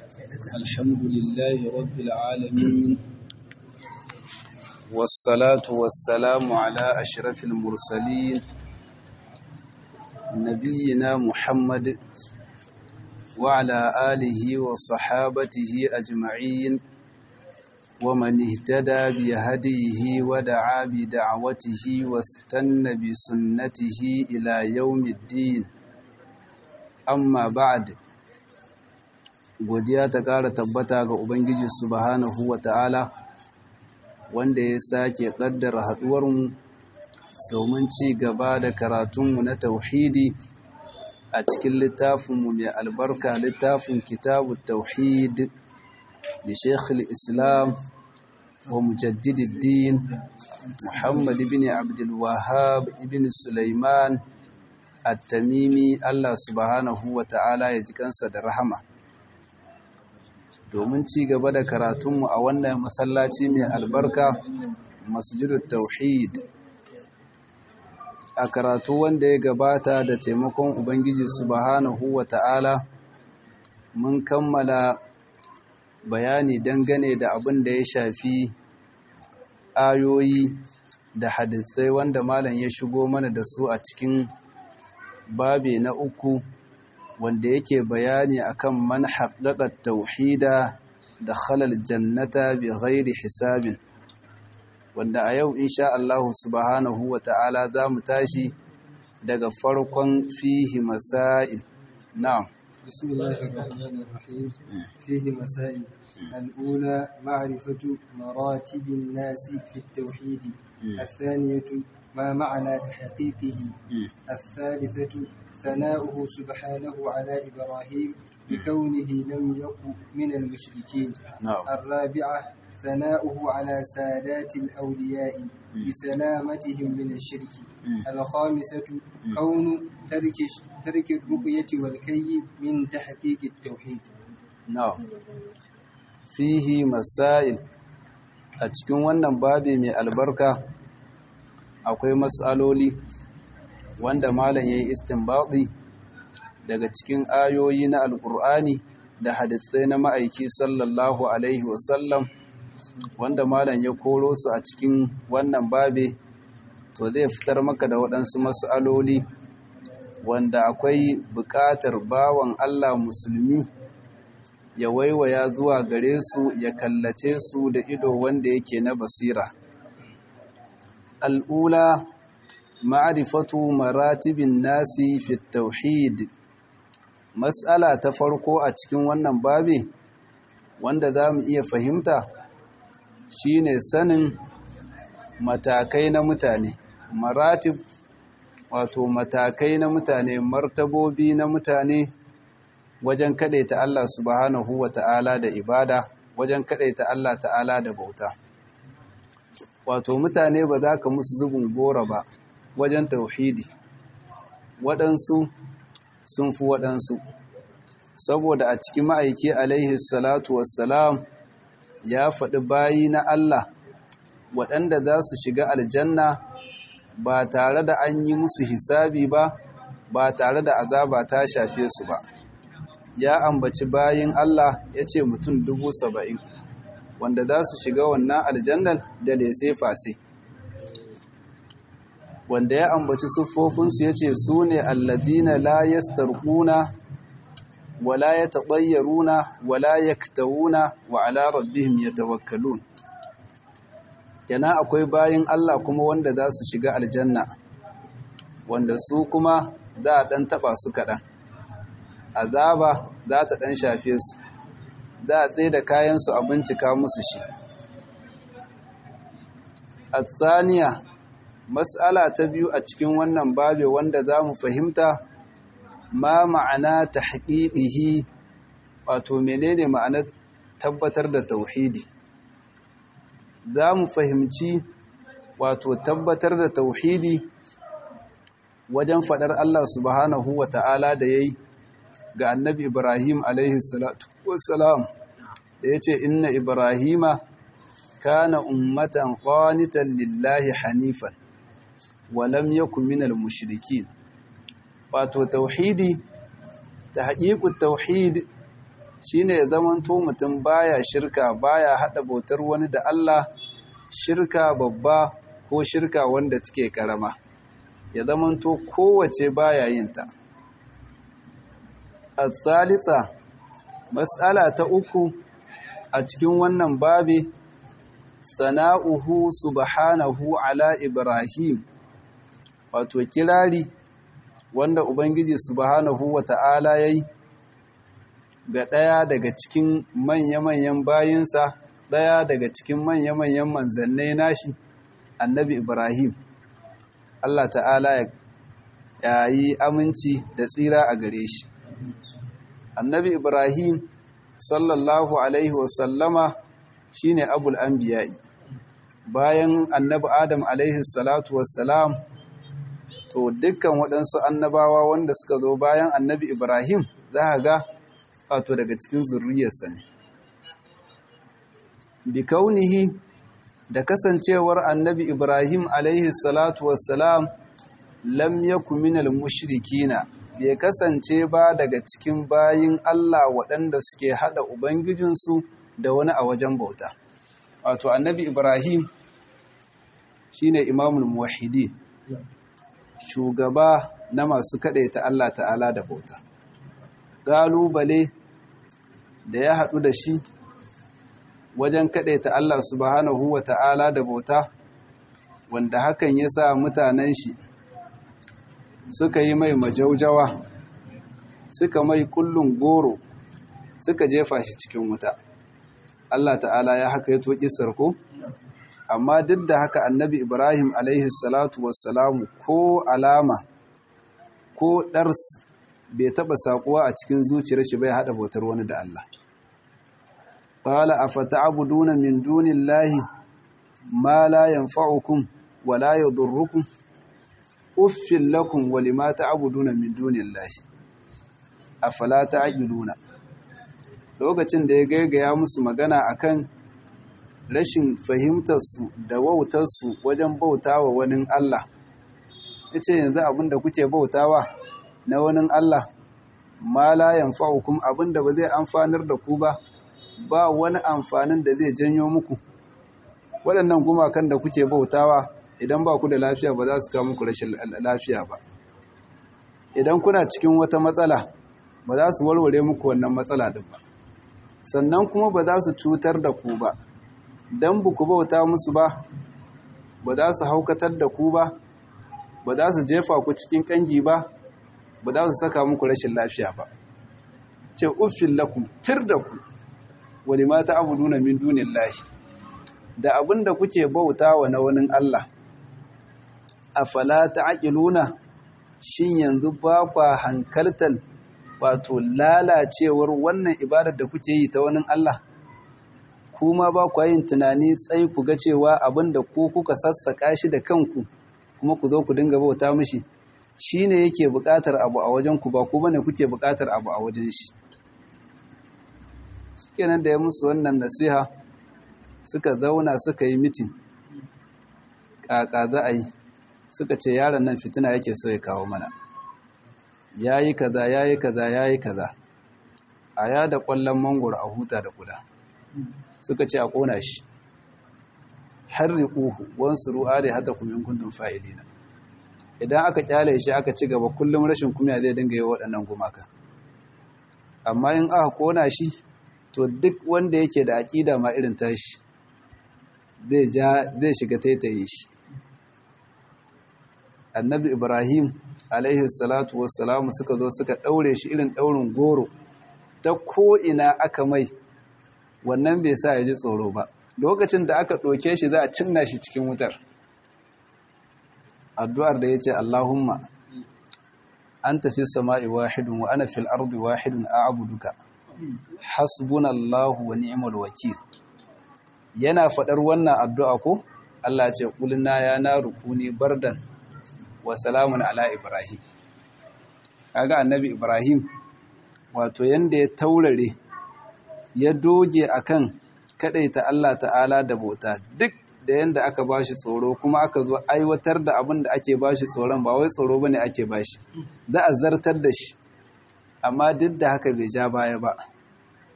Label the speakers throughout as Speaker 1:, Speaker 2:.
Speaker 1: الحمد لله رب العالمين والصلاة والسلام على أشرف المرسلين نبينا محمد وعلى آله وصحابته أجمعين ومن اهتدى بهديه ودعا بدعوته واستنى بسنته إلى يوم الدين amma ba'ad godiya ta ƙara tabbata ga ubangiji subhanahu wa ta'ala wanda ya sake ƙaddara haɗuwarmu domin ci gaba da karatunmu na tauhidi a cikin littafinmu mai albarka littafin kitabu tauhid da shekhul islam wa mujaddididdin muhammad ibn abdulwahab ibn sulaiman at-tamimi Allah subhanahu wa ta'ala ya ji kansa da rahama domin ci gaba da karatunmu a wannan masallaci mai albarka masjidut tauhid a karatu wanda ya gabata da taimakon ubangiji subhanahu wa ta'ala mun kammala bayani dangane da abin da ya shafi ayoyi da hadisai wanda malam ya shigo mana da su a cikin babi na uku wanda yake bayani akan man haqqaqa tauhida da khalal jannata bi ghairi hisabin wanda a yau insha Allah subhanahu wata'ala zamu tashi daga farkon fihi masail na'am
Speaker 2: bismillahir rahmanir rahim fihi masail الأولى معرفة مراتب الناس في التوحيد الثانية ما معنى تحقيقه الثالثة ثناؤه سبحانه على إبراهيم بكونه لم يكن من المشركين الرابعة ثناؤه على سادات الأولياء بسلامتهم من الشرك الخامسة كون ترك ترك الرقية والكي من تحقيق التوحيد
Speaker 1: نعم فيه مسائل a cikin wannan babi mai albarka akwai matsaloli wanda malam ya yi istinbadi daga cikin ayoyi na alkur'ani da hadisai na ma'aiki sallallahu alaihi wasallam wanda malam ya koro su a cikin wannan babe to zai fitar maka da waɗansu matsaloli wanda akwai buƙatar bawan Allah musulmi ya waiwaya zuwa gare su ya kallace su da ido wanda yake na basira al'ula ma'arifatu maratibin nasi fi tauhid matsala ta farko a cikin wannan babi wanda za mu iya fahimta shine sanin matakai na mutane maratib wato matakai na mutane martabobi na mutane wajen ta Allah subhanahu wa ta'ala da ibada wajen ta Allah ta'ala da bauta wato mutane ba za ka musu zubin gora ba wajen tauhidi waɗansu sun fi waɗansu saboda a cikin ma'aiki alaihi salatu wassalam ya faɗi bayi na Allah waɗanda za su shiga aljanna ba tare da an yi musu hisabi ba ba tare da azaba ta shafe su ba ya ambaci bayin Allah ya ce mutum dubu saba'in wanda za su shiga wannan aljannar da lese fase wanda ya ambaci siffofinsu ya ce su ne allazina la yastarquna wala yatabayyaruna wala yaktawuna wa ala rabbihim yatawakkalun kana akwai bayin Allah kuma wanda za su shiga aljanna wanda su kuma za a dan taba su kaɗan azaba za ta dan shafe su za a tsaye da kayansu a bincika musu shi الثانية Mas'ala ta biyu a cikin wannan babe wanda za mu fahimta ma ma'ana ta haƙiƙihi wato menene ma'anar tabbatar da tauhidi za mu fahimci wato tabbatar da tauhidi wajen faɗar Allah subhanahu wa ta'ala da ya yi ga annabi Ibrahim alaihi salatu wassalam da ya ce inna Ibrahima kana ummatan qanitan lillahi hanifan walam yakun minal mushrikin wato tauhidi ta haƙiƙu tauhid shine ya zamanto mutum baya shirka baya hada bautar wani da Allah shirka babba ko shirka wanda take karama ya zamanto kowace baya yin ta al-thalitha mas'ala ta uku a cikin wannan babi sana'uhu subhanahu ala ibrahim wato kirari wanda ubangiji subhanahu wata'ala yayi ga ɗaya daga cikin manya-manyan bayinsa ɗaya daga cikin manya-manyan manzannai nashi annabi ibrahim allah ta'ala ya yi aminci da tsira a gare shi annabi ibrahim sallallahu alaihi wasallama shine abul anbiya'i bayan annabi adam alaihi salatu wassalam to dukkan waɗansu annabawa wanda suka zo bayan annabi ibrahim za ga wato daga cikin zurriyarsa ne bi kaunihi da kasancewar annabi ibrahim alaihi salatu wassalam lam yaku minal mushrikina bai kasance ba daga cikin bayin Allah waɗanda suke hada ubangijinsu da wani a wajen bauta wato annabi ibrahim shine imamul muwahhidin shugaba na masu ta Allah ta'ala da bauta galubale da ya haɗu da shi wajen ta Allah subhanahu wa ta'ala da bauta wanda hakan ya sa mutanen shi suka yi mai majaujawa suka mai kullun goro suka jefa shi cikin wuta Allah ta'ala ya haka ya toƙi sarko amma duk da haka annabi ibrahim alaihi salatu wassalamu ko alama ko ɗars bai taɓa saƙuwa a cikin zuciyar shi bai haɗa bautar wani da Allah qala afata'buduna min dunillahi ma la yanfa'ukum wa la yadurrukum uffil lakum wa lima ta'buduna min dunillahi afala ta'qiluna lokacin da ya gaigaya musu magana akan rashin fahimtarsu da wautarsu wajen bautawa wani Allah ya ce yanzu abinda kuke bautawa na wani Allah ma la yanfa'ukum abinda ba zai amfanar da ku ba ba wani amfanin da zai janyo muku waɗannan gumakan da kuke bautawa idan ba ku da lafiya ba za su kawo muku rashin lafiya ba idan kuna cikin wata matsala ba za su warware muku wannan matsala din ba sannan kuma ba za su cutar da ku ba don ba ku bauta musu ba ba za su haukatar da ku ba ba za su jefa ku cikin kangi ba ba za su saka muku rashin lafiya ba ce uffin lakum tir da ku wani mata abu nuna min dunin lahi da abin da kuke bauta wa na wani Allah a falata aƙiluna shin yanzu ba kwa hankaltar wato lalacewar wannan ibadar da kuke yi ta wani Allah kuma ba kwa yin tunani tsayi ku ga cewa abin da ku kuka sassaƙa shi da kanku kuma ku zo ku dinga bauta mishi shi ne yake buƙatar abu a wajen ku ba ku bane kuke buƙatar abu a wajen shi shikenan da ya musu wannan nasiha suka zauna suka yi mitin ƙaƙa za a yi suka ce yaron nan fitina yake so ya kawo mana ya yi kaza ya yi kaza ya yi kaza a ya da ƙwallon mangoro a huta da kuda suka ce a ƙona shi har riƙuhu wansu ru'a da hata kumin kundin fa'ilina idan aka kyale shi aka ci gaba kullum rashin kumya zai dinga yi waɗannan gumaka amma in aka ƙona shi to duk wanda yake da aƙida ma irin tashi zai shiga taitaye shi annabi ibrahim alaihi salatu wassalamu suka zo suka ɗaure shi irin ɗaurin goro ta ko'ina aka mai wannan bai sa ya ji tsoro ba lokacin da aka ɗauke shi za a cinna shi cikin wutar addu'ar da ya ce allahumma an tafi sama'i wahidun wa ana fil ardi wahidun a abuduka hasbunallahu wa ni'mal wakil yana faɗar wannan addu'a ko Allah ce ƙulina ya na rukuni bardan wa salamun ala Ibrahim. Kaga annabi Ibrahim wato yanda ya taurare ya doge akan kadaita Allah ta'ala da bauta duk da yanda aka bashi tsoro kuma aka zo aiwatar da abin da ake bashi tsoron ba wai tsoro bane ake bashi za a zartar da shi amma duk da haka bai ja baya ba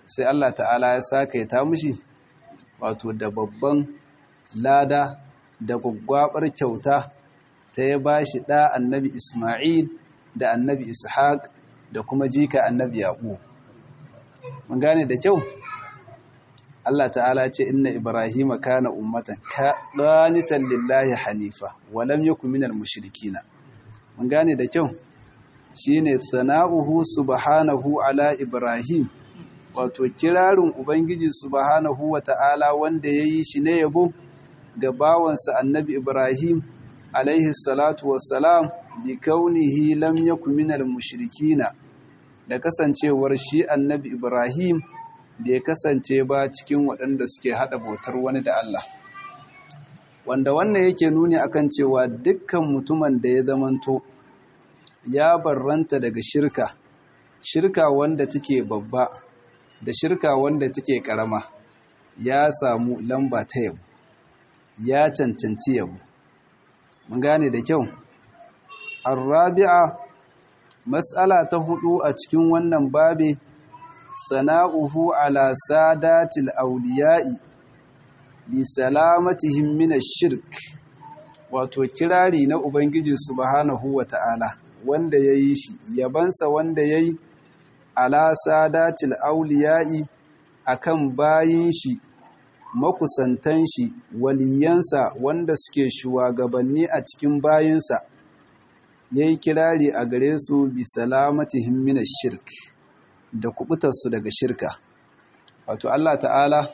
Speaker 1: sai Allah ta'ala ya saka ta mushi wato da babban lada da gwaggwabar kyauta ta ya ba shi ɗa annabi Ismail da annabi Ishaq da kuma jika annabi Yaƙub. Mun gane da kyau? Allah ta'ala ce inna Ibrahim kana ummatan qanitan lillahi hanifa wa lam yakun minal mushrikina. Mun gane da kyau? Shine sana'uhu subhanahu ala Ibrahim wato kirarin Ubangiji subhanahu wa ta'ala wanda ya yi shi ne yabo ga bawansa annabi Ibrahim alaihi salatu wassalam bi kaunihi lam yakun minal mushrikina da kasancewar shi annabi Ibrahim bai kasance ba cikin waɗanda suke haɗa bautar wani da Allah wanda wannan yake nuni akan cewa dukkan mutumin da ya zamanto ya barranta daga shirka shirka wanda take babba da shirka wanda take karama ya samu lamba ta yabo ya cancanci yabo mun gane da kyau arabi'a mas'ala ta hudu a cikin wannan babe sana'uhu ala sadatil awliya'i bi salamatihim min ash-shirk wato kirari na ubangiji subhanahu wata'ala wanda yayi shi yabansa wanda yayi ala sadatil auliya'i akan bayin shi makusantan shi waliyansa wanda suke shugabanni a cikin bayinsa yayi kirari a gare su bi salamatihim minash shirk da kubutarsu daga shirka wato Allah ta'ala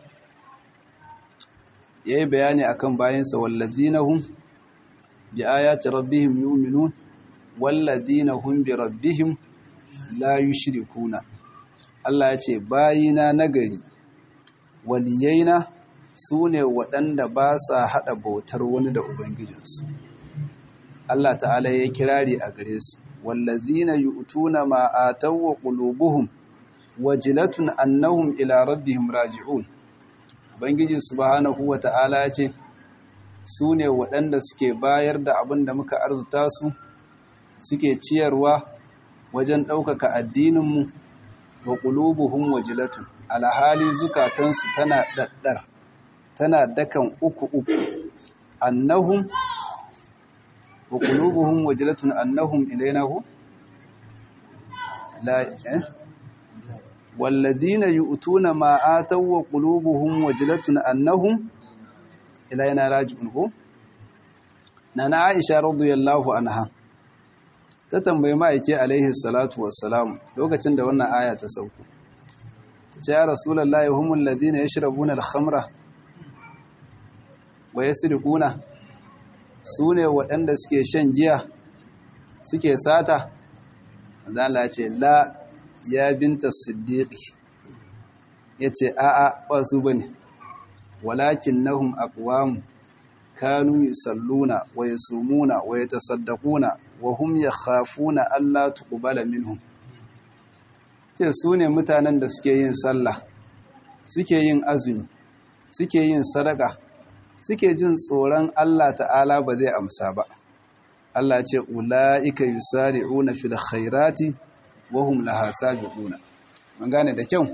Speaker 1: yayi bayani akan bayinsa wallazina hum bi ayati rabbihim yu'minun wallazina hum bi rabbihim la yushrikuna Allah ya ce bayina nagari waliyaina su ne waɗanda ba sa haɗa bautar wani da ubangijinsu Allah ta'ala ya kirari a gare su wallazina yu'tuna ma ataw wa qulubuhum wajilatun annahum ila rabbihim raji'un ubangiji subhanahu wa ta'ala ya ce su ne waɗanda suke bayar da abin da muka arzuta su suke ciyarwa wajen ɗaukaka addininmu wa ƙulubuhun wajilatun alhali zukatansu tana ɗaɗɗar tana dakan uku uku annahum wa ƙulubuhun wajilatun annahum ilainahu la eh wallazina yu'tuna ma ataw wa qulubuhum wajilatun annahum ilaina raji'un ko nana Aisha radiyallahu anha ta tambayi ma'aiki alaihi salatu wassalam lokacin da wannan aya ta sauko ta ce ya rasulullahi humul ladina yashrabuna al-khamra wa yasriquna sune waɗanda suke shan giya suke sata Allah ce la ya binta siddiqi yace a'a ba su bane walakinnahum aqwam kanu yusalluna wa yasumuna wa yatasaddaquna wa hum yakhafuna alla tuqbala minhum ce su ne mutanen da suke yin sallah suke yin azumi suke yin sadaka suke jin tsoron Allah ta'ala ba zai amsa ba Allah ce ula'ika yusari'una fil khairati wa hum laha sabiquna mun gane da kyau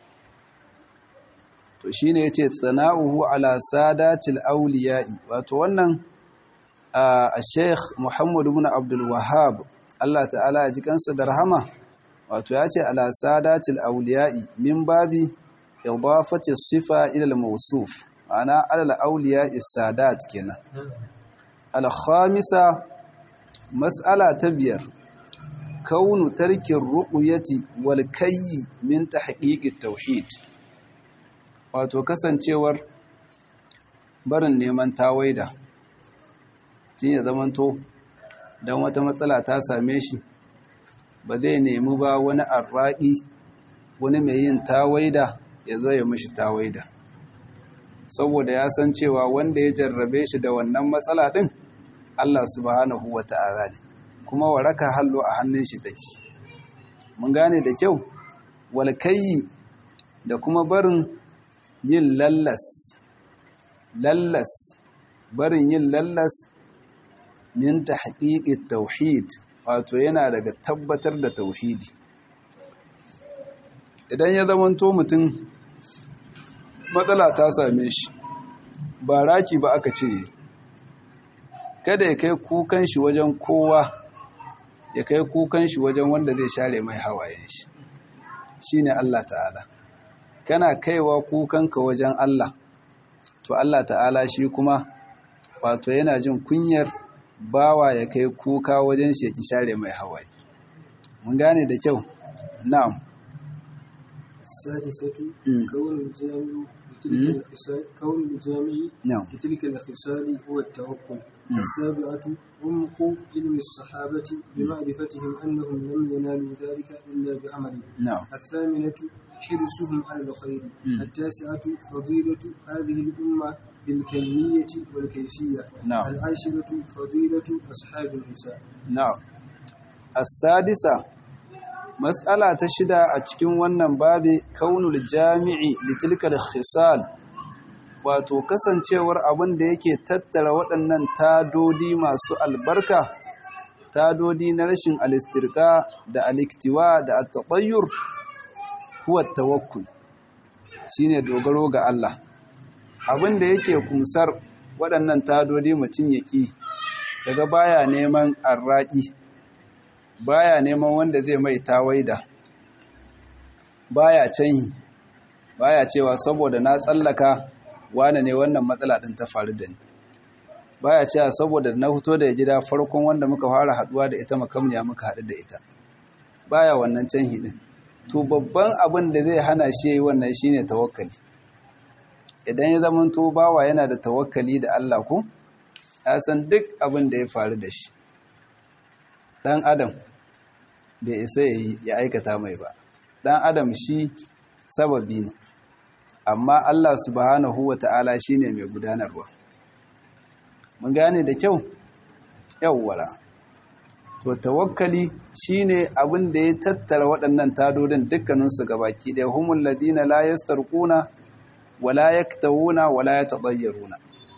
Speaker 1: to shine yace tsana'uhu ala sadatil awliya'i wato wannan a Sheikh Muhammad ibn Abdul Wahhab Allah ta'ala ya ji kansa da rahama wato yace ala sadatil awliya'i min babi idafati sifa ila al-mawsuf ana ala al-awliya'i sadat kenan al-khamisa mas'ala ta biyar kaunu tarkin ruqyati wal kayyi min tahqiqi tauhid wato kasancewar barin neman tawaida tun ya zamanto don wata matsala ta same shi ba zai nemi ba wani arraƙi wani mai yin tawaida ya zo ya mishi tawaida saboda ya san cewa wanda ya jarrabe shi da wannan matsala ɗin Allah subhanahu wa ta'ala ne kuma waraka hallo a hannun shi take mun gane da kyau walkayi da kuma barin yin lallas lallas barin yin lallas min tahqiqit tauhid wato yana daga tabbatar da tauhidi idan ya zamanto mutum matsala ta same shi ba raki ba aka ce kada ya kai kukan shi wajen kowa ya kai kukan shi wajen wanda zai share mai hawayen shi shine Allah ta'ala kana kaiwa kukanka wajen Allah to Allah ta'ala shi kuma wato yana jin kunyar bawa ya kai kuka wajen shi ya ki share mai hawaye mun gane da kyau na'am
Speaker 2: السادسة
Speaker 1: مم.
Speaker 2: كون الجامع لتلك
Speaker 1: مم.
Speaker 2: الخصال كون الجامع
Speaker 1: na'am
Speaker 2: لتلك الخصال هو التوكل السابعة عمق علم الصحابة بمعرفتهم أنهم لم ينالوا ذلك إلا بعمل
Speaker 1: na'am
Speaker 2: الثامنة حرصهم على الخير
Speaker 1: مم.
Speaker 2: التاسعة فضيلة هذه الأمة بالكمية والكيفية
Speaker 1: نعم.
Speaker 2: العاشرة فضيلة أصحاب النساء
Speaker 1: na'am as-sadisa mas'ala ta shida a cikin wannan babi kaunul jami'i litilkal khisal wato kasancewar abin da yake tattara waɗannan tadodi masu albarka tadodi na rashin alistirka da aliktiwa da at-tatayyur huwa tawakkul shine dogaro ga Allah abin da yake kumsar waɗannan tadodi mutum ya ƙi daga baya neman arraƙi baya neman wanda zai mai tawaida baya canyi baya cewa saboda na tsallaka wane ne wannan matsala ɗin ta faru da ni baya cewa saboda na fito da gida farkon wanda muka fara haɗuwa da ita makamniya muka haɗu da ita baya wannan canyi ɗin to babban abin da zai hana shi yayi wannan shine tawakkali idan ya zama to bawa yana da tawakkali da Allah ko ya san duk abin da ya faru da shi dan adam bai isa ya aikata mai ba dan adam shi sababi ne amma Allah subhanahu wata'ala shine mai gudanarwa mun gane da kyau yawwara to tawakkali shine abin da ya tattara waɗannan tadodin dukkaninsu gabaki ɗaya humul ladina la yastarquna wala yaktawuna wala yatadayyaruna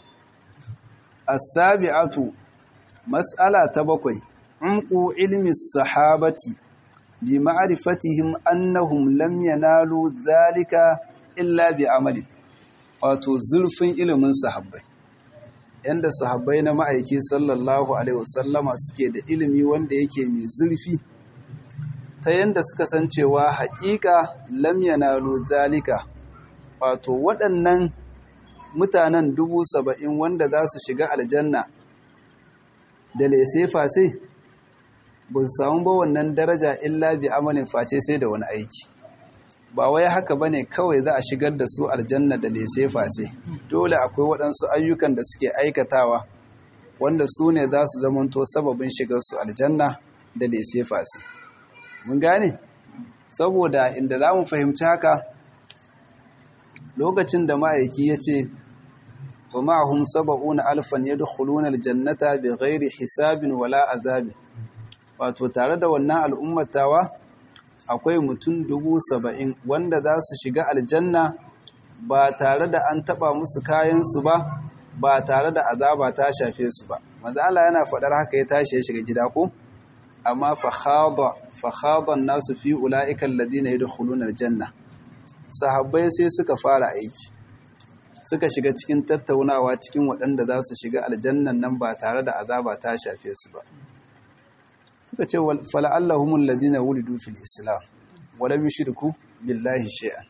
Speaker 1: as-sabi'atu mas'ala ta bakwai umqu ilmi sahabati bi ma'rifatihim annahum lam yanalu dhalika illa bi amali wato zurfin ilimin sahabbai yanda sahabbai na ma'aiki sallallahu alaihi wasallama suke da ilimi wanda yake mai zurfi ta yanda suka san cewa haƙiƙa lam yanalu zalika wato waɗannan mutanen dubu saba'in wanda za su shiga aljanna da lese face ba su samu ba wannan daraja illa bi amalin face sai da wani aiki ba wai haka ba ne kawai za a shigar da su aljanna da lese face dole akwai waɗansu ayyukan da suke aikatawa wanda su ne za su zamanto sababin shigar su aljanna da lese face mun gane saboda inda za mu fahimci haka lokacin da ma'aiki ya ce wa ma'ahum saba'una alfan yadkhuluna aljannata bighairi hisabin wala azabin wato tare da wannan al'ummatawa akwai mutum dubu saba'in wanda za su shiga aljanna ba tare da an taba musu kayansu ba ba tare da azaba ta shafe su ba maza Allah yana faɗar haka ya tashi ya shiga gida ko amma fa khada nasu fi ulaika alladhina yadkhuluna aljanna sahabbai sai suka fara aiki suka shiga cikin tattaunawa cikin waɗanda za su shiga aljannan nan ba tare da azaba ta shafe su ba suka ce fala'allahumul ladina wulidu fil islam wala yushriku billahi shay'an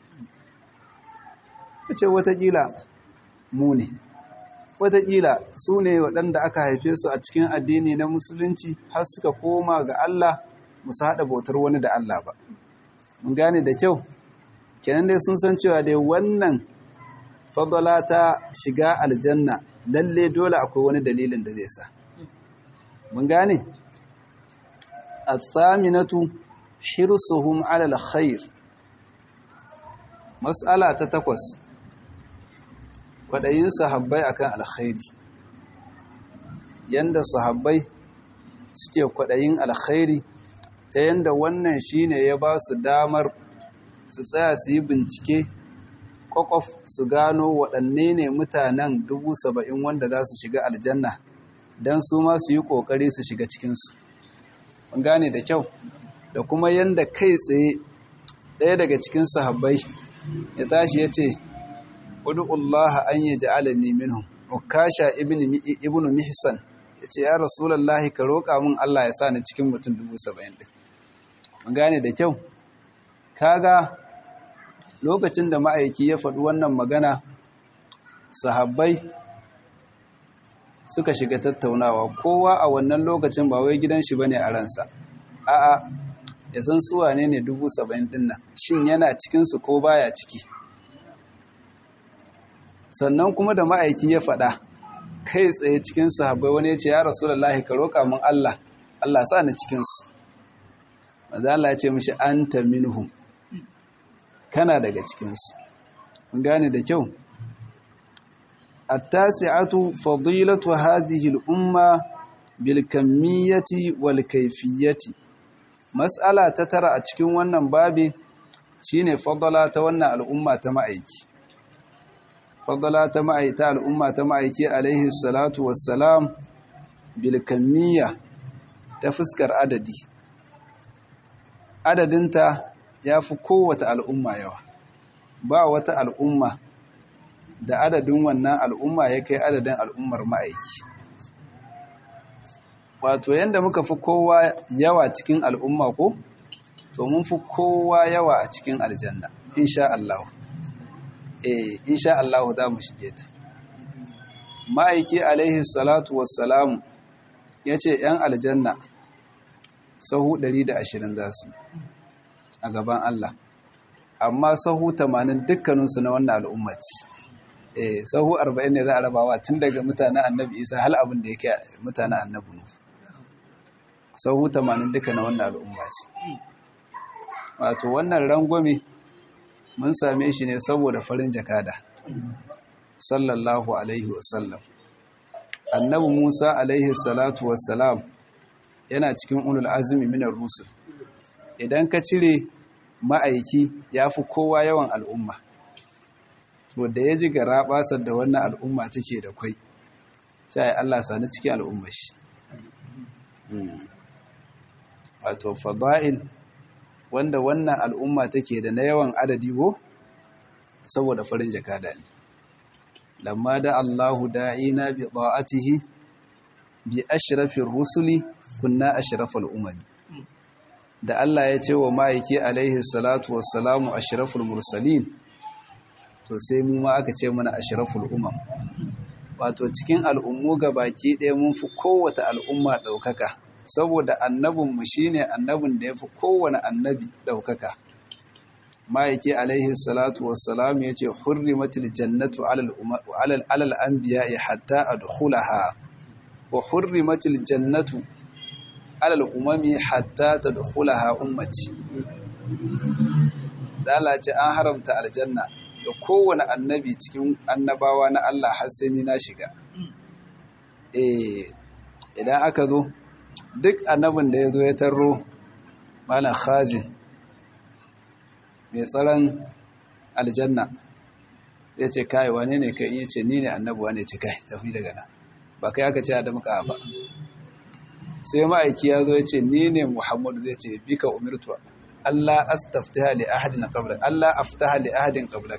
Speaker 1: kace watakila mu ne watakila su ne waɗanda aka haife su a cikin addini na musulunci har suka koma ga Allah musu haɗa bautar wani da Allah ba mun gane da kyau kenan dai sun san cewa dai wannan fadala ta shiga aljanna lalle dole akwai wani dalilin da zai sa mun gane athaminatu hirsuhum ala alkhair mas'ala ta takwas kwadayin sahabbai akan alkhairi yanda sahabbai suke kwadayin alkhairi ta yanda wannan shine ya ba su damar su tsaya su yi bincike kwakwaf su gano waɗanne ne mutanen dubu saba'in wanda za su shiga aljanna don su ma su yi ƙoƙari su shiga cikinsu. Mun gane da kyau, da kuma yadda kai tsaye ɗaya daga cikin sahabbai ya tashi ya ce udu'ullaha an yi ja'alani minhum ukasha ibnu mihsan ya ce ya rasulallahi ka roƙa min Allah ya sa ni cikin mutum dubu saba'in ɗin mun gane da kyau kaga lokacin da ma'aiki ya faɗi wannan magana sahabbai suka shiga tattaunawa kowa a wannan lokacin ba wai gidan shi bane a ransa a'a ya san su wane ne dubu saba'in ɗin nan shin yana cikinsu ko baya ciki sannan kuma da ma'aiki ya faɗa kai tsaye cikin sahabbai wani ya ce ya rasulullahi ka roƙa min Allah Allah sa ni cikin su manzo Allah ya ce mishi anta minhum kana daga cikin su mun gane da kyau at-tasi'atu fadilatu hadhihi al-umma bil kamiyyati wal kayfiyyati mas'ala ta tara a cikin wannan babi shine fadala ta wannan al'umma ta ma'aiki fadala ta ma'aita al'umma ta ma'aiki alaihi salatu wassalam bilkamiyya ta fuskar adadi adadinta ya fi kowace al'umma yawa ba wata al'umma da adadin wannan al'umma ya kai adadin al'ummar ma'aiki wato yadda muka fi kowa yawa cikin al'umma ko to mun fi kowa yawa a cikin aljanna insha Allah eh insha Allah za mu shige ta ma'aiki alaihi salatu wassalamu yace yan aljanna sahu 120 za su a gaban Allah amma sahu 80 dukkaninsu na wannan al'umma ce eh sahu 40 ne za a rabawa tun daga mutanen annabi Isa hal abin da yake mutanen annabi Nuh sahu 80 duka na wannan al'umma ce wato wannan rangwame mun same shi ne saboda farin jakada sallallahu alaihi wasallam annabi musa alaihi salatu wassalam yana cikin ulul azumi minar rusul idan ka cire ma'aiki ya fi kowa yawan al'umma to da ya ji gara basar da wannan al'umma take da kwai ta yi allah sani cikin al'umma shi wato fada'il wanda wannan al'umma take da na yawan adadi go saboda farin jakada ne lamma da Allahu da'ina bi ta'atihi bi ashrafir rusuli kunna ashrafal umami da Allah ya ce wa ma'aiki alaihi salatu wassalamu ashraful mursalin to sai mu ma aka ce mana ashraful umam wato cikin al'ummu baki ɗaya mun fi kowace al'umma ɗaukaka saboda annabinmu shi ne annabin da ya fi kowane annabi ɗaukaka ma'aiki alaihi salatu wassalam ya ce hurrimatul jannatu alal anbiya hatta adkhulaha wa hurrimatul jannatu alal umami hatta tadkhulaha ummati dalace an haramta aljanna ga kowane annabi cikin annabawa na Allah har sai ni na shiga eh idan aka zo duk annabin da ya zo ya tarro malam khazin mai tsaron aljanna ya ce kai wane ne kai ya ce ni ne annabi wane ce kai tafi daga nan ba kai aka ce a damka ba sai ma'aiki ya zo ya ce ni ne muhammadu zai ce bika umirtu Allah astaftaha li ahadin qablak Allah aftaha li ahadin qablak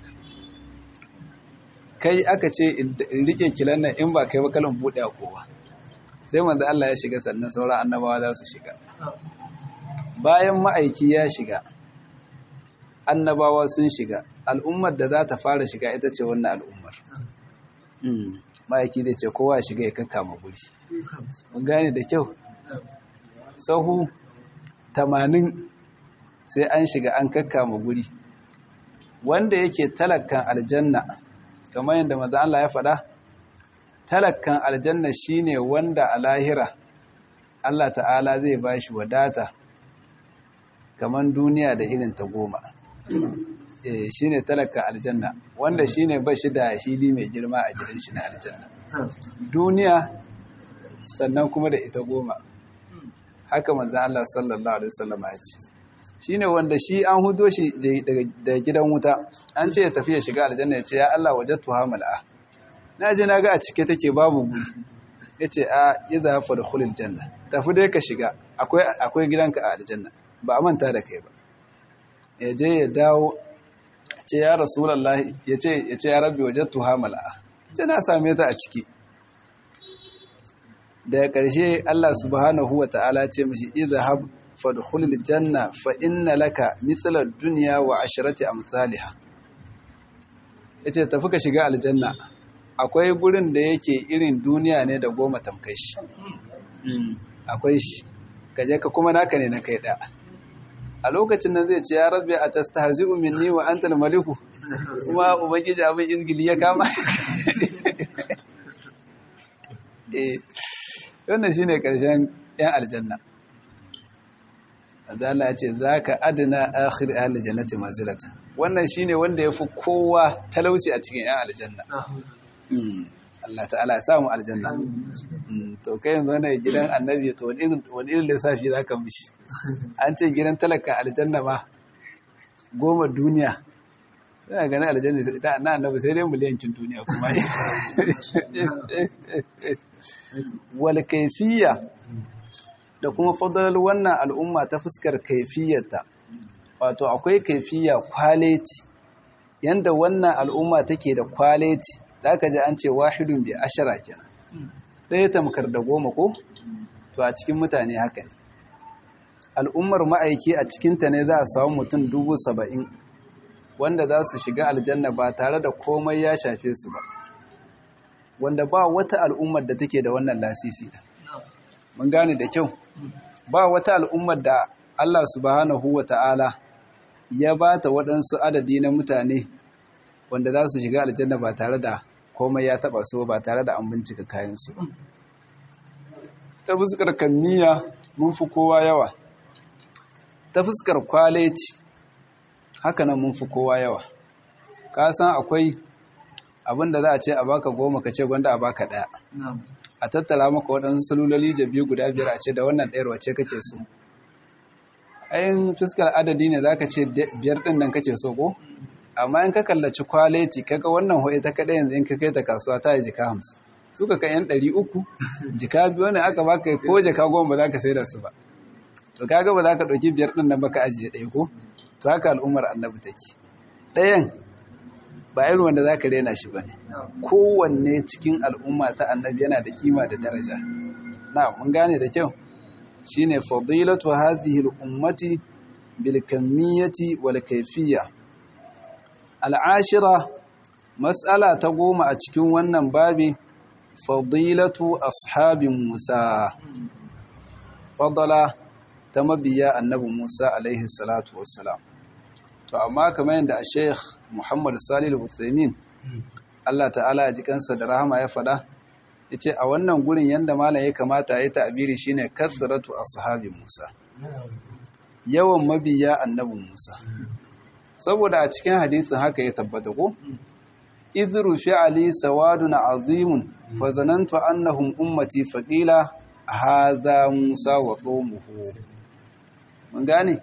Speaker 1: kai aka ce in rike kilan nan in ba kai ba kalan bude a kowa sai manzo Allah ya shiga sannan sauran annabawa za su shiga bayan ma'aiki ya shiga annabawa sun shiga al'ummar da za ta fara shiga ita ce wannan al'ummar ma'aiki zai ce kowa shiga ya kakkama guri mun gane da kyau sahu tamanin sai an shiga an kakkama guri wanda yake talakkan aljanna kamar yadda maza Allah ya faɗa talakkan aljanna shine wanda a lahira Allah ta'ala zai ba shi wadata kamar duniya da irin ta goma eh shine talakkan aljanna wanda shine ba shi da hili mai girma a gidan shi na aljanna duniya sannan kuma da ita goma haka manzan Allah sallallahu alaihi wasallam ya ce shine wanda shi an hudo shi daga gidan wuta an ce ya tafi ya shiga aljanna ya ce ya Allah wajadtu hamala na je na ga a cike take babu guri yace a idza fadkhulil janna tafi dai ka shiga akwai akwai gidanka a aljanna ba a manta da kai ba ya je ya dawo ce ya rasulallah ya ce ya ce ya rabbi wajattu hamala ce na same ta a ciki daga ƙarshe Allah subhanahu wa ta'ala ce mishi idhhab fadkhulil janna fa inna laka mithla ad-dunya wa asharati amsalha yace tafi ka shiga aljanna akwai gurin da yake irin duniya ne da goma tamkai shi akwai shi kaje ka kuma naka ne na kai da a lokacin nan zai ce ya rabbi atastahzi'u minni wa antal maliku kuma ubangiji abin izgili ya kama eh wannan shine karshen yan aljanna Allah ya ce zaka adna akhir ahli jannati manzilatan wannan shine wanda yafi kowa talauci a cikin yan aljanna Allah ta'ala ya samu aljanna to kai yanzu wannan gidan annabi to wani irin wani irin lissafi zaka mishi an ce gidan talaka aljanna ma goma duniya sai ganin aljanna ita na annabi sai dai miliyancin duniya kuma wal kayfiyya da kuma fadalar wannan al'umma ta fuskar kaifiyarta wato akwai kaifiya kwaleti yanda wannan al'umma take da kwaleti zaka ji an ce wahidun bi ashara kenan ɗaya tamkar da goma ko to a cikin mutane haka ne al'ummar ma'aiki a cikinta ne za a samu mutum dubu saba'in wanda za su shiga aljanna ba tare da komai ya shafe su ba wanda ba wata al'ummar da take da wannan lasisi da mun gane da kyau ba wata al'ummar da Allah subhanahu wa ta'ala ya ba ta waɗansu adadi na mutane wanda za su shiga aljanna ba tare da komai ya taɓa so ba tare da an bincika kayansu ta fuskar kammiya mun fi kowa yawa ta fuskar kwaleti haka nan mun fi kowa yawa ka san akwai abin da za a ce a baka goma ka ce gwanda a baka ɗaya a tattara maka waɗansu salulali jabi guda biyar a ce da wannan ɗayar wace kake so ayin fuskar adadi ne za ka ce biyar ɗin nan kake so ko amma in ka kallaci kwaleti kaga wannan hoye ta kaɗai yanzu in ka kai ta kasuwa ta yi jika hamsin suka kai yan ɗari uku jika biyu ne aka baka ko jika goma ba za ka sai da su ba to kaga ba za ka ɗauki biyar ɗin nan ba ka ajiye ɗaya ko to haka al'ummar annabi take ɗayan ba irin wanda za ka rena shi ba ne kowanne cikin al'umma ta annabi yana da kima da daraja na mun gane da kyau shi ne fadilatu hadhihi al'ummati bil kamiyyati wal kayfiyya al'ashira mas'ala ta goma a cikin wannan babi fadilatu ashabin musa fadala ta mabiya annabi musa alaihi salatu wassalam to amma kamar yadda a sheikh muhammad salih al-uthaymin Allah ta'ala ya ji kansa da rahama ya faɗa yace a wannan gurin yanda malam ya kamata ya yi ta'abiri shine kathratu ashabi musa yawan mabiya annabi musa saboda a cikin hadisin haka ya tabbata ko idru fi'ali sawadun azimun fa zanantu annahum ummati faqila hadha musa wa qawmuhu mun gane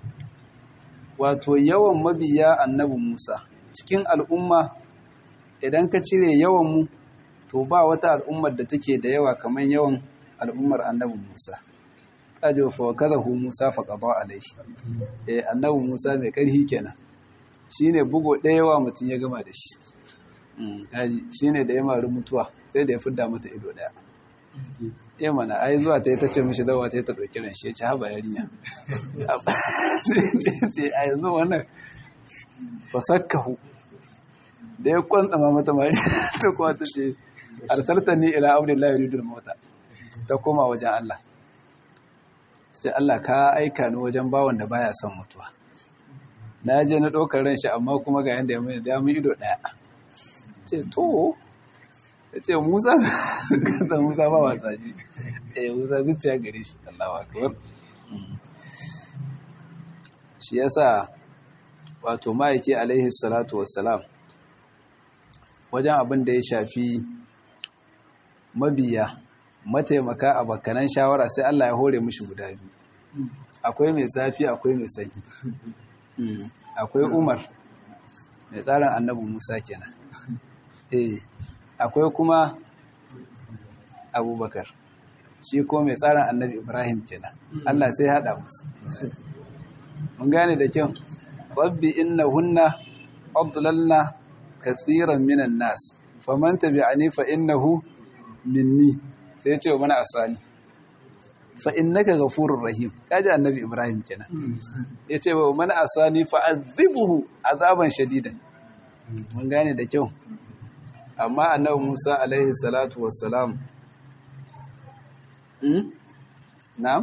Speaker 1: wato yawan mabiya annabi Musa cikin al'umma idan ka cire yawan mu to ba wata al'ummar da take da yawa kamar yawan al'ummar annabi Musa kajo fa kazahu Musa fa qada alaihi eh annabi Musa mai karhi kenan shine bugo ɗaya yawa mutun ya gama da shi mm kaji shine da ya mari mutuwa sai da ya fidda mata ido daya iya mana ai zuwa ta yi ta ce mishi dawa ta yi ta ɗauki ran shi ya ce haba yarinya ce a yanzu wannan fasakkahu da ya kwantsama mata mari ta kuma ta ce arsarta ni ila abdullahi ridul mota ta koma wajen Allah sai Allah ka aika ni wajen bawon da baya son mutuwa na je na ɗaukar ran shi amma kuma ga yanda ya mai da mun ido ɗaya ce to ya ce musa da musa ba wasa shi eh musa zuciya gare shi Allahu akbar shi yasa wato ma'aiki alaihi salatu wassalam wajen abin da ya shafi mabiya mataimaka a bakanan shawara sai Allah ya hore mishi guda biyu akwai mai zafi akwai mai sanyi akwai umar mai tsarin annabi musa kenan eh akwai kuma abubakar shi ko mai tsarin annabi ibrahim kenan allah sai haɗa musu mun gane da kyau rabbi innahunna adlalna kathiran minan nas faman tabi'ani fa innahu minni sai ce wa mana asali fa innaka ghafurur rahim kaji annabi ibrahim kenan yace wa man asani fa azibuhu azaban shadidan mun gane da kyau amma annabi Musa alaihi salatu wassalam hmm na'am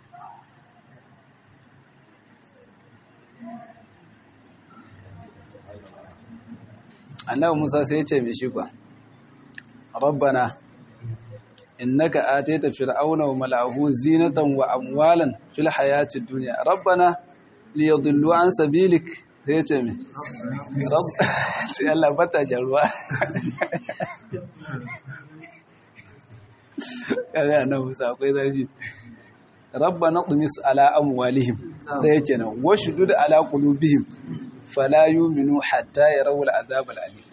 Speaker 1: annabi Musa sai ya ce mai shi kwa rabbana innaka ataita fir'auna wa mala'ahu zinatan wa amwalan fil hayati dunya rabbana liyadullu an sabilik sai ya ce mai rabb sai Allah bata jarwa kaga annabi Musa akwai zafi rabbana tumis ala amwalihim da yake nan washdud ala qulubihim fala yu'minu hatta yarawul azab al-alim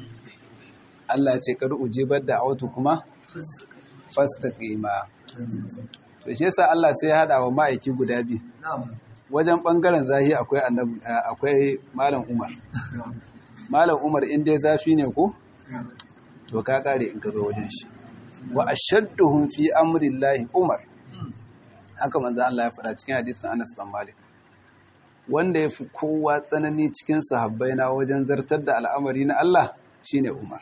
Speaker 1: Allah ce kar ujibar da autu kuma fastaqima to shi yasa Allah sai ya hada wa ma'aiki guda biyu wajen bangaren zahi akwai annabi akwai malam Umar malam Umar in dai zafi ne ko to ka kare in ka zo wajen shi wa ashadduhum fi amri llahi Umar haka manzo Allah ya faɗa cikin hadisin Anas bin Malik wanda ya fi kowa tsanani cikin sahabbai na wajen zartar da al'amari na Allah shine Umar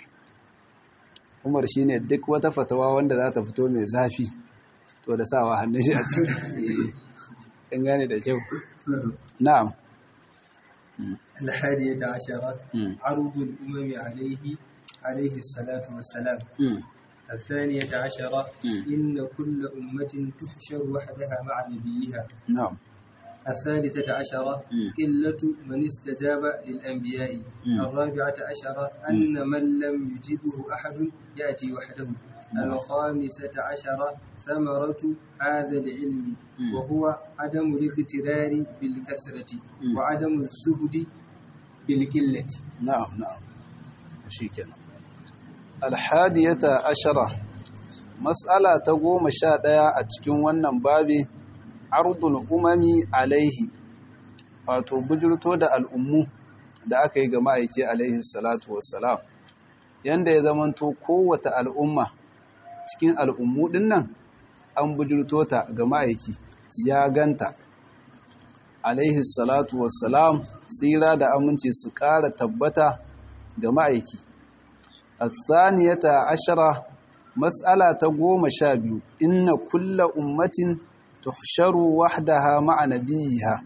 Speaker 1: Umar shine duk wata fatawa wanda za ta fito mai zafi to da sawa hannun shi a ciki in gane da kyau na'am
Speaker 2: الحادية عشرة عرض الأمم عليه عليه الصلاة والسلام الثانية عشرة إن كل أمة تحشر وحدها مع نبيها
Speaker 1: na'am
Speaker 2: الثالثة عشرة قلة من استجاب للأنبياء الرابعة عشرة أن من لم يجبه أحد يأتي وحده الخامسة عشرة ثمرة هذا العلم وهو عدم الاغترار بالكثرة وعدم الزهد بالقلة
Speaker 1: na'am na'am shikenan alhadiyata ashara mas'ala ta goma sha ɗaya a cikin wannan babi ardul umami alaihi wato bujurto da al'ummu da aka yi ga ma'aiki alaihi salatu wassalam yanda ya zamanto kowace al'umma cikin al'ummu ɗin nan an bujurto ta ga ma'aiki ya ganta alaihi salatu wassalam tsira da aminci su ƙara tabbata ga ma'aiki athaniyata ashara mas'ala ta goma sha biyu inna kulla ummatin tuhsharu wahdaha ma'a nabiyiha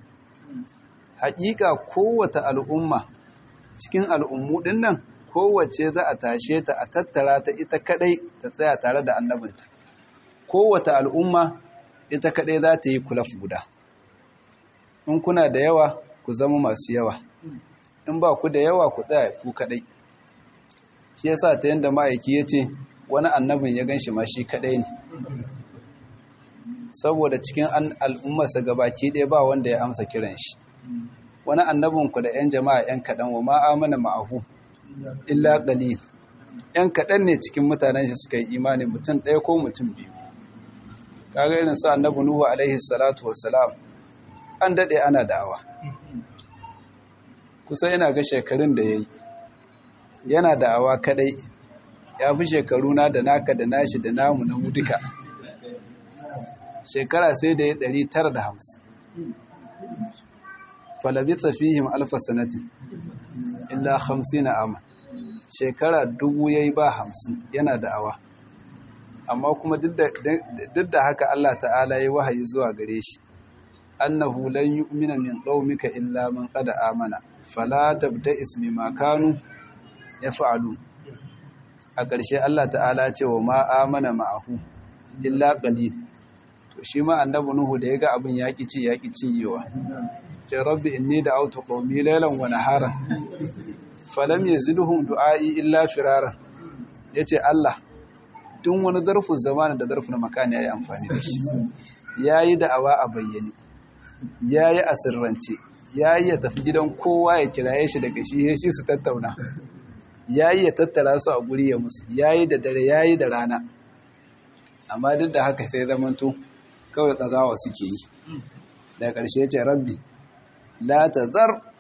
Speaker 1: haƙiƙa kowace al'umma cikin al'ummu ɗin nan kowace za a tashe ta a tattara ta ita kaɗai ta tsaya tare da annabinta kowace al'umma ita kaɗai za ta yi kulaf guda in kuna da yawa ku zama masu yawa in ba ku da yawa ku tsaya ku kaɗai shi yasa ta yadda ma'aiki ya ce wani annabin ya gan shi ma shi kaɗai ne saboda cikin al'ummarsa gabaki ɗaya ba wanda ya amsa kiran shi wani annabinku da 'yan jama'a 'yan kaɗan wa ma'amana ma'ahu illa ƙalil 'yan kaɗan ne cikin mutanen shi suka yi imani mutum ɗaya ko mutum biyu kaga irin sa annabi nuhu alaihi salatu wassalam an daɗe ana da'awa kusa yana ga shekarun da ya yi yana da'awa kaɗai ya fi shekaru na da naka da nashi da namu na mu duka shekara sai da ya ɗari tara da hamsin falabitsa fihim alfa sanatin illa hamsin na ama shekara dubu ya yi ba hamsin yana da'awa amma kuma duk da haka Allah ta'ala ya wahayi zuwa gare shi annahu lan yu'mina min qaumika illa man qad amana fala tabta'is bima kanu yaf'alu a ƙarshe Allah ta'ala ce wa ma amana ma'ahu illa qalil to shi ma annabi nuhu da yaga abin yaki ci yaki ciyewa ce rabbi inni da'awtu qaumi laylan wa naharan falam yazidhum du'ai illa firara yace Allah tun wani zarfin zamani da zarfin makani yayi amfani da shi yayi da'awa a bayyane yayi a sirrance yayi ya tafi gidan kowa ya kiraye shi daga shi shi su tattauna yayi ya tattara su a guri ya musu yayi da dare yayi da rana amma duk da haka sai zamanto kawai tsagawa suke yi daga ƙarshe ya ce rabbi la tazar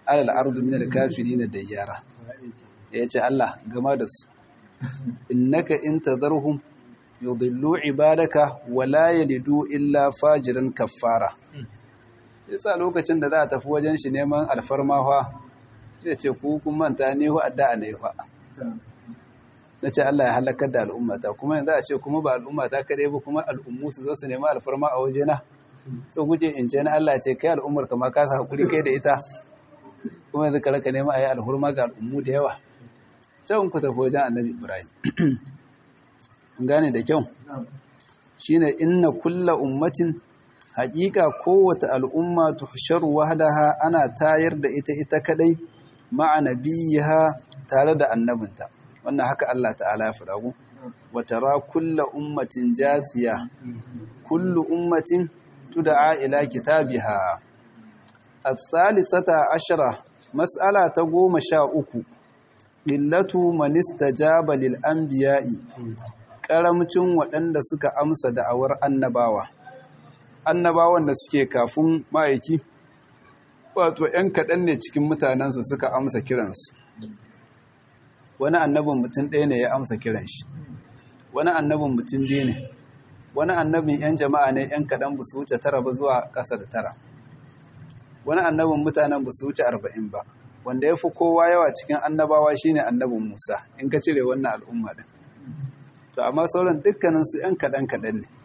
Speaker 1: alal ardu min al-kafirin dayyara yace Allah gama da su innaka in tadharhum yudillu ibadaka wa la yalidu illa fajiran kaffara yasa lokacin da za a tafi wajen shi neman alfarma fa zai ce ku kun manta ne hu addu'a ne fa na ce Allah ya halakar da al'ummata kuma yanzu a ce kuma ba al'ummata kadai ba kuma al'ummu su zo su nema alfarma a wajena so guje in ce na Allah ce kai al'ummar kama ka sa hakuri kai da ita kuma yanzu ka raka nema a yi alhurma ga al'ummu da yawa can ku tafi wajen annabi ibrahim gane da kyau shine inna kulla ummatin haƙiƙa kowace al'umma tuhsharu wahdaha ana tayar da ita ita kadai ma'a nabiyiha tare da annabinta wannan haka Allah ta'ala ya faɗa ku wa tara kulla ummatin jathiya kullu ummatin tud'a ila kitabiha الثالثة عشرة مسألة تقوم شاء qillatu man istajaba lil anbiya'i karamcin waɗanda suka amsa da'awar annabawa annabawan da suke kafin ma'aiki wato ‘yan kaɗan ne cikin mutanensu suka amsa kiransu wani annabin mutum ɗaya ne ya amsa kiran shi wani annabin mutum biyu ne wani annabin ‘yan jama'a ne ‘yan kaɗan ba su wuce tara ba zuwa ƙasa da tara wani annabin mutanen ba su wuce arba'in ba wanda ya fi kowa yawa cikin annabawa shine annabin musa in ka cire wannan al'umma ɗin to amma sauran dukkaninsu ‘yan kaɗan-kaɗan ne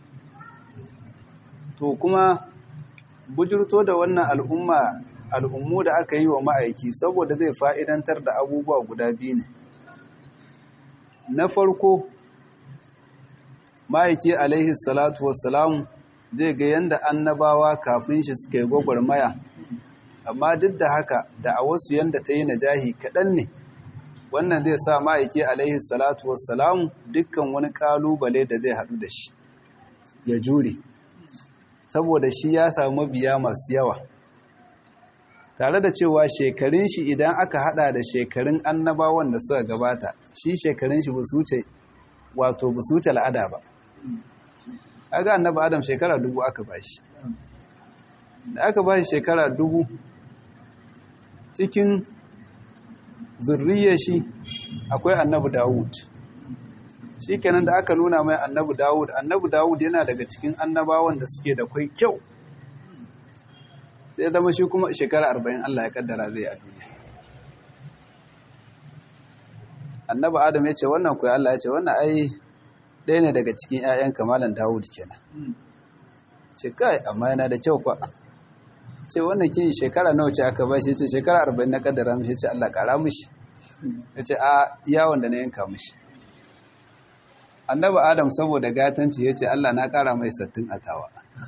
Speaker 1: to kuma bujurto da wannan al'umma al'ummu da aka yi wa ma'aiki saboda zai fa'idantar da abubuwa guda biyu ne na farko ma'aiki alaihi salatu wassalamu zai ga yadda annabawa kafin shi suka yi gwagwarmaya amma duk da haka da a wasu yadda ta yi najahi kaɗan ne wannan zai sa ma'aiki alaihi salatu wassalamu dukkan wani ƙalubale da zai haɗu da shi ya jure saboda shi ya samu mabiya masu yawa tare da cewa shekarun shi idan aka hada da shekarun annabawan da suka gabata shi shekarun shi ba su wuce wato ba su wuce al'ada ba aga annaba adam shekara dubu aka bashi da aka bashi shekara dubu cikin zurriyar shi akwai annabi dawud shi kenan da aka nuna mai annabi dawud annabi dawud yana daga cikin annabawan da suke da kwai kyau sai zama shi kuma shekara arba'in allah ya kaddara zai a duniya annabi adam ya ce wannan kuwa allah ya ce wannan ai ɗaya ne daga cikin 'ya'yan kamalan dawud kenan ce kai amma yana da kyau kwa ce wannan kin shekara nawa ce aka ba shi ce shekara arba'in na kaddara mishi ce allah kara mishi ya ce a yawon da na yanka mishi annabi adam saboda gatanci ya ce Allah na kara mai sattin a tawa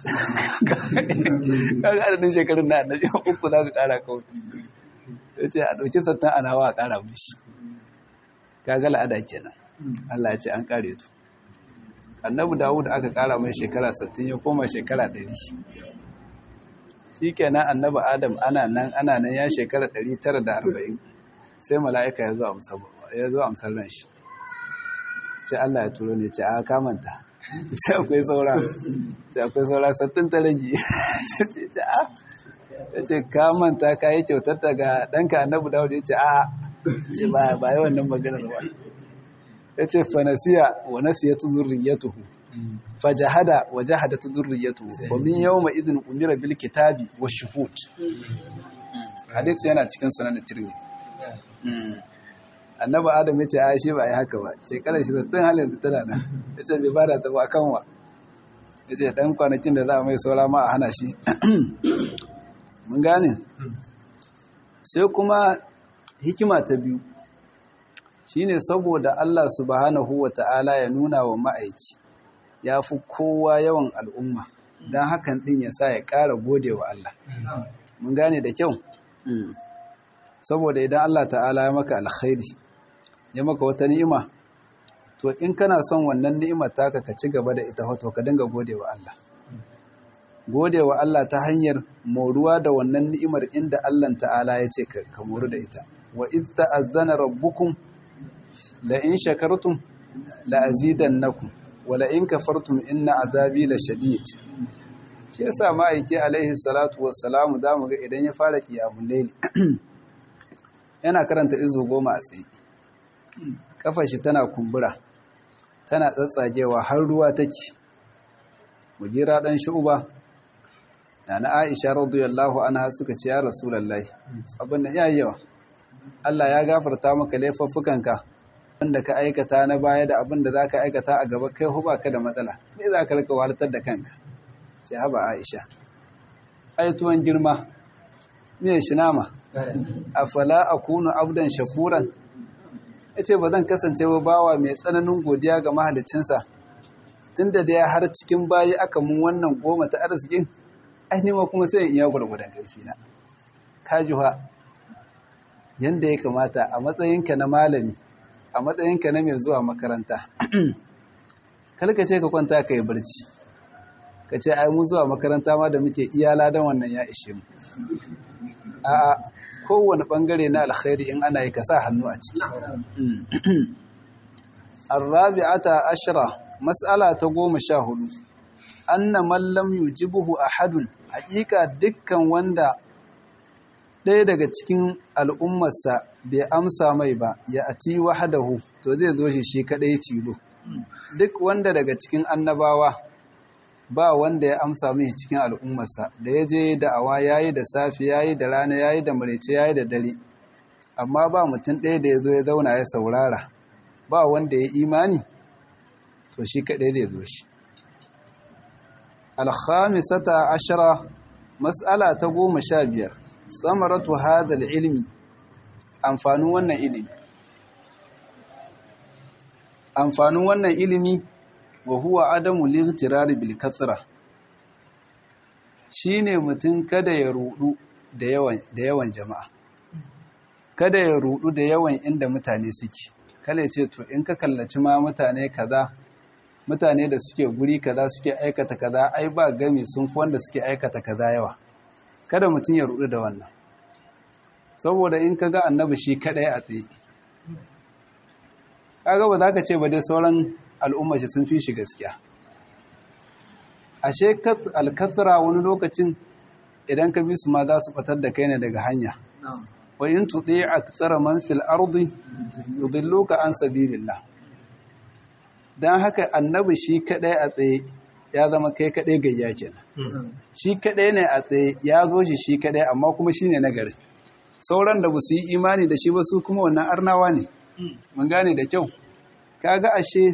Speaker 1: kaga adadin shekarun na annabi uku za ka kara kawai ya ce a ɗauki sattin a nawa a kara mishi kaga la'ada kenan Allah ya ce an kare tu annabi dawud aka kara mai shekara sattin ya koma shekara ɗari shi kenan annabi adam ana nan ana nan ya shekara ɗari tara da arba'in sai mala'ika ya zo amsar ran shi ce Allah ya turo ne ce a kamanta sai akwai saura sai akwai saura sattin ta rage ce a ya ce kamanta ka yi kyautar daga ɗanka annabu dawud ya ce a ce ba ba yi wannan maganar ba ya ce fanasiya wa nasiya tu zurriyatuhu fajahada wa jahada tu zurriyatuhu fa min yawma idhin umira bil kitabi wa shuhud hadith yana cikin sunan tirmidhi annabi adam ya ce a shi ba yi haka ba shekarar shi zattun halin da tana nan ya ce bai bada ta ba kanwa ya ce ɗan kwanakin da za a mai saura ma a hana shi mun gane sai kuma hikima ta biyu shine saboda Allah subhanahu wa ta'ala ya nuna wa ma'aiki ya fi kowa yawan al'umma don hakan ɗin ya sa ya ƙara gode wa Allah mun gane da kyau saboda idan Allah ta'ala ya maka alkhairi ya maka wata ni'ima to in kana son wannan ni'imar taka ka ci gaba da ita wato ka dinga gode wa Allah gode wa Allah ta hanyar moruwa da wannan ni'imar inda Allah ta'ala ya ce ka moru da ita wa iz ta'azzana rabbukum la in shakartum la azidannakum wa la in kafartum inna azabi la shadid shi yasa ma'aiki alaihi salatu wassalamu za mu ga idan ya fara kiyamun laili yana karanta izu goma a tsaye kafar shi tana kumbura tana tsatsagewa har ruwa take mujira dan shu'ba na na Aisha radiyallahu anha suka ce ya rasulullahi abin da yayi yawa Allah ya gafarta maka laifuffukanka wanda ka aikata na baya da abin da zaka aikata a gaba kai huba ka da matsala me za ka rika walatar da kanka ce haba Aisha ai tuwon girma me shi nama afala akunu abdan shakuran yace ba zan kasance ba bawa mai tsananin godiya ga mahaliccinsa tunda da har cikin bayi aka mun wannan goma ta arzikin ai ma kuma sai in iya gurgurdan karfi na kajuha yanda ya kamata a matsayinka na malami a matsayinka na mai zuwa makaranta kalka ce ka kwanta ka yi barci ka ce ai mu zuwa makaranta ma da muke iya ladan wannan ya ishe mu a'a kowane bangare na alkhairi in ana yi ka sa hannu a ciki arrabi'ata ashra mas'ala ta goma sha hudu anna man lam yujibuhu ahadun haƙiƙa dukkan wanda ɗaya daga cikin al'ummarsa bai amsa mai ba ya ati wahadahu to zai zo shi shi kaɗai tilo duk wanda daga cikin annabawa ba wanda ya amsa mai cikin al'ummarsa da ya je da'awa ya yi da safi ya yi da rana ya yi da maraice ya yi da dare amma ba mutum ɗaya da ya zo ya zauna ya saurara ba wanda ya imani to shi kaɗai zai zo shi alhamisata ashira mas'ala ta goma sha biyar samaratu hadal ilmi amfanin wannan ilimi amfanin wannan ilimi wa huwa adamu lightirari bil kasra shine mutum kada ya rudu da yawan da yawan jama'a kada ya rudu da yawan inda mutane suke kale ce to in ka kallaci ma mutane kaza mutane da suke guri kaza suke aikata kaza ai ba gami sun fi wanda suke aikata kaza yawa kada mutum ya rudu da wannan saboda in ka ga annabi shi kadai a tsaye kaga ba za ka ce ba dai sauran al'umma shi sun fi shi gaskiya ashe alkasra wani lokacin idan ka bi su ma za su batar da kai ne daga hanya wa in tuɗi a tsara man fil ardi yudilluka an sabilillah dan haka annabi shi kadai a tsaye ya zama kai kadai gayya kenan shi kadai ne a tsaye ya zo shi shi kadai amma kuma shine nagari sauran da ba su yi imani da shi ba su kuma wannan arnawa ne mun gane da kyau kaga ashe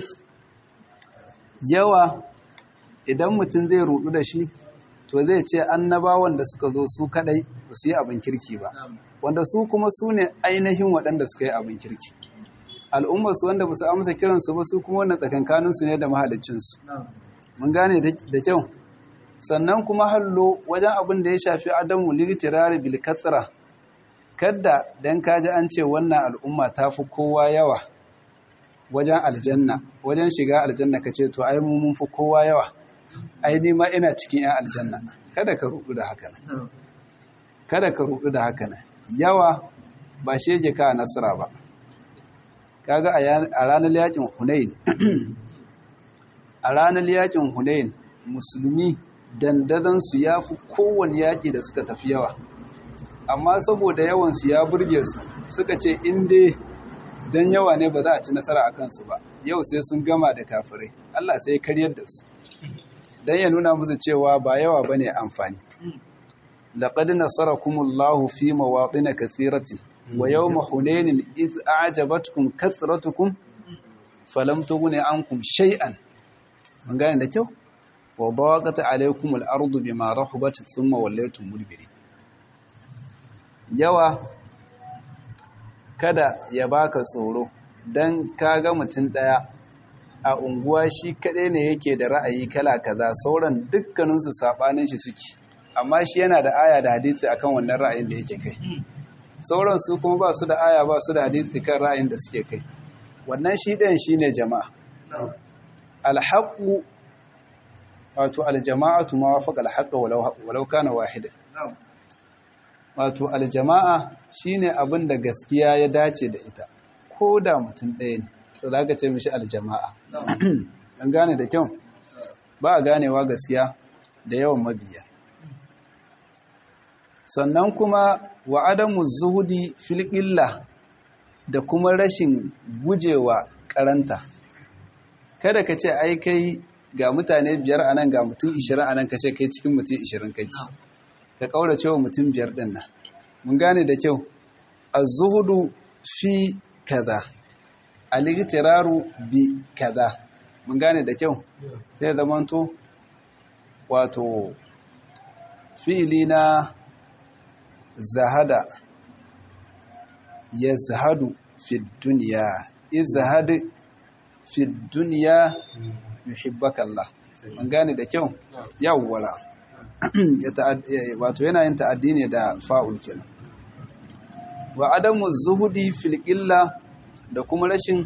Speaker 1: yawa idan mutum zai rudu da shi to zai ce annabawan da suka zo su kadai ba su yi abin kirki ba wanda su kuma su ne ainihin waɗanda suka yi abin kirki al'ummarsu wanda ba su amsa kiransu ba su kuma wannan tsakankaninsu ne da mahalicinsu mun gane da kyau sannan kuma hallo wajen abin da ya shafi adamu litirari bil katsira kadda dan kaji an ce wannan al'umma ta fi kowa yawa wajen aljanna wajen shiga aljanna ka ce to ai mu mun fi kowa yawa ai ni ma ina cikin yan aljanna kada ka rudu da haka kada ka rudu da haka yawa ba shege ka nasara ba kaga a ranar yakin hunain a ranar yakin hunain musulmi dandazon su ya fi kowane yaƙi da suka tafi yawa amma saboda yawansu ya burge su suka ce inda don yawa ne ba za a ci nasara a kansu ba yau sai sun gama da kafirai Allah sai karyar da su don ya nuna musu cewa ba yawa ba ne amfani laƙad nasarakumullahu fi mawaɗina kathiratin wa yau mahunenin iz a'jabatkum kathratukum falam tughni ankum shay'an mun gane da kyau wa daqat alaykum al-ardu bima rahabat thumma wallaytum mudbirin yawa kada ya baka tsoro don kaga mutum ɗaya a unguwa shi kaɗai ne yake da ra'ayi kala kaza sauran dukkaninsu saɓanin shi suke amma shi yana da aya da hadisi akan wannan ra'ayin da yake kai sauran su kuma ba su da aya ba su da hadisi kan ra'ayin da suke kai wannan shi ɗayan shi ne jama'a alhaƙu wato aljama'atu ma wafaqa alhaqa walau kana wahidan wato aljama'a shine abin da gaskiya ya dace da ita ko da mutum ɗaya ne to za ka ce mishi aljama'a an gane da kyau ba a ganewa gaskiya da yawan mabiya sannan kuma wa adamu zuhudi fil illa da kuma rashin gujewa karanta kada ka ce ai kai ga mutane biyar anan ga mutum ishirin anan ka ce kai cikin mutum ishirin kake ka kaurace wa mutum biyar din nan mun gane da kyau az-zuhudu fi kaza al-igtiraru bi kaza mun gane da kyau sai zamanto wato fi'ili na zahada ya zahadu fi duniya izahad fi duniya yuhibbaka Allah mun gane da kyau yawwara wato yana yin ta'addi ne da fa'ul kenan wa adamu zuhudi fil illa da kuma rashin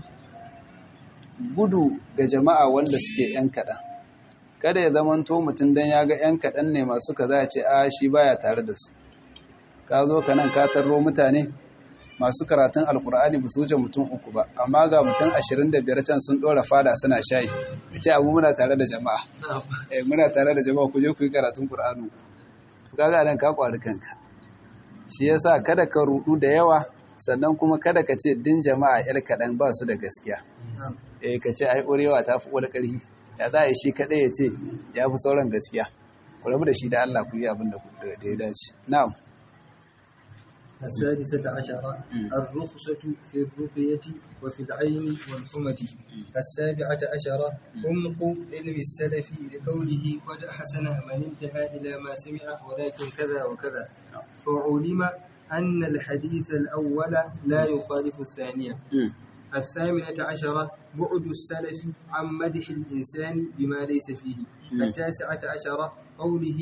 Speaker 1: gudu ga jama'a wanda suke yan kaɗan kada ya zamanto mutum dan ya ga yan kaɗan ne masu kaza ya ce a shi baya tare da su ka zo ka nan ka tarro mutane masu karatun alkur'ani ba su wuce mutum uku ba amma ga mutum ashirin da biyar can sun ɗora fada suna shayi ya ce abu muna tare da jama'a eh muna tare da jama'a ku je ku yi karatun qur'ani to kaga nan ka kwari kanka shi yasa kada ka rudu da yawa sannan kuma kada ka ce din jama'a yar kaɗan ba su da gaskiya eh ka ce ai ƙurewa ta fi ƙwada ƙarfi ya za a yi shi kaɗai ya ce ya fi sauran gaskiya ku rabu da shi da Allah ku yi abin da ya dace na'am
Speaker 2: السادسة عشرة الرخصة في الرقية وفي العين والحمة السابعة عشرة عمق علم السلف لقوله قد أحسن من انتهى إلى ما سمع ولكن كذا وكذا فعلم أن الحديث الأول لا يخالف الثانية الثامنة عشرة بعد السلف عن مدح الإنسان بما ليس فيه التاسعة عشرة قوله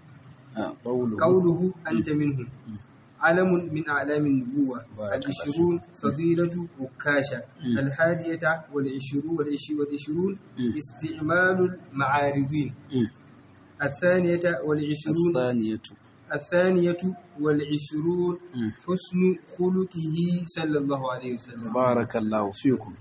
Speaker 2: قوله أنت منهم علم من أعلام النبوة العشرون فضيلة بكاشة الحادية والعشرون والعشرون استعمال المعارضين الثانية والعشرون
Speaker 1: الثانية
Speaker 2: الثانية والعشرون حسن خلقه صلى الله عليه وسلم
Speaker 1: بارك الله فيكم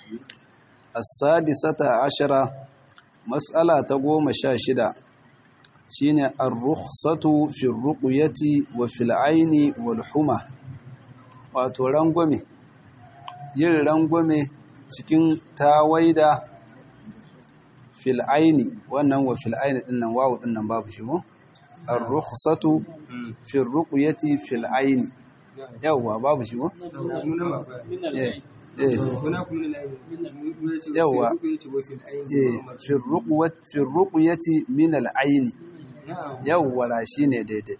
Speaker 1: السادسة عشرة مسألة تقوم شاشدة shine ar-rukhsatu fi ruqyati wa fil aini wal huma wato rangwame yin rangwame cikin tawaida fil aini wannan wa fil aini din nan wawu din nan babu shi ko ar-rukhsatu fi ruqyati fil aini yawa babu shi ko eh yawa fi ruqyati min al aini yawwara shi ne daidai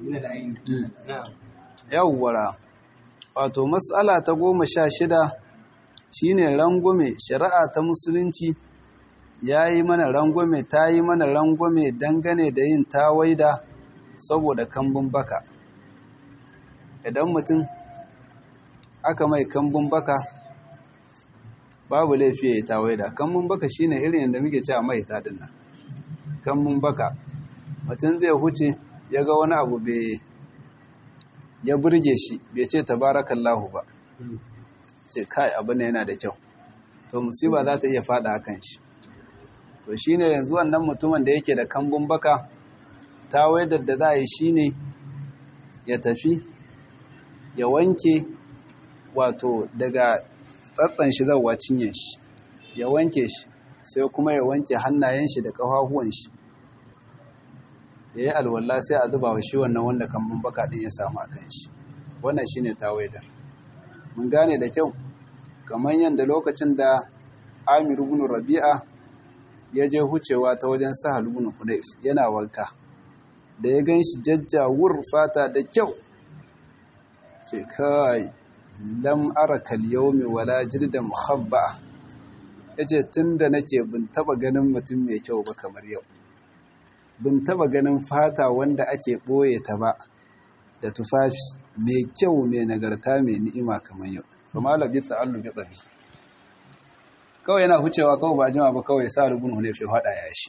Speaker 1: yawwara wato matsala ta goma sha shida shi ne rangwame shari'a ta musulunci ya yi mana rangwame ta yi mana rangwame dangane da yin tawaida saboda kambun baka idan mutum aka mai kambun baka babu laifi ya yi tawaida kambun baka shine irin yadda muke cewa mai taɗin nan kambun baka mutum zai huce ya ga wani abu bai ya burge shi bai ce tabarakallahu ba ce kai abu ne yana da kyau to musiba za ta iya fada a kan shi to shi ne yanzu wannan mutumin da yake da kambun baka ta waidar da za a yi shi ne ya tafi ya wanke wato daga tsatsan shi zauwa cinye shi ya wanke shi sai kuma ya wanke hannayen shi da ƙafafuwan shi ya yi alwallah sai a zuba wa shi wannan wanda kambun baka ɗin ya samu a kan shi wannan shi ne tawaida mun gane da kyau kamar yadda lokacin da amir ibn rabi'a ya je hucewa ta wajen sahal ibn hunayf yana wanka da ya gan shi jajjawur fata da kyau ce kai lam ara kal yawmi wala jirda muhabba yace tunda nake bin taba ganin mutum mai kyau ba kamar yau bin taba ganin fata wanda ake ɓoye ta ba da tufafi mai kyau mai nagarta mai ni'ima kamar yau kuma labi tsa'allu bi tsabi kawai yana hucewa kawai ba jima ba kawai sa rubun hune fi hada ya shi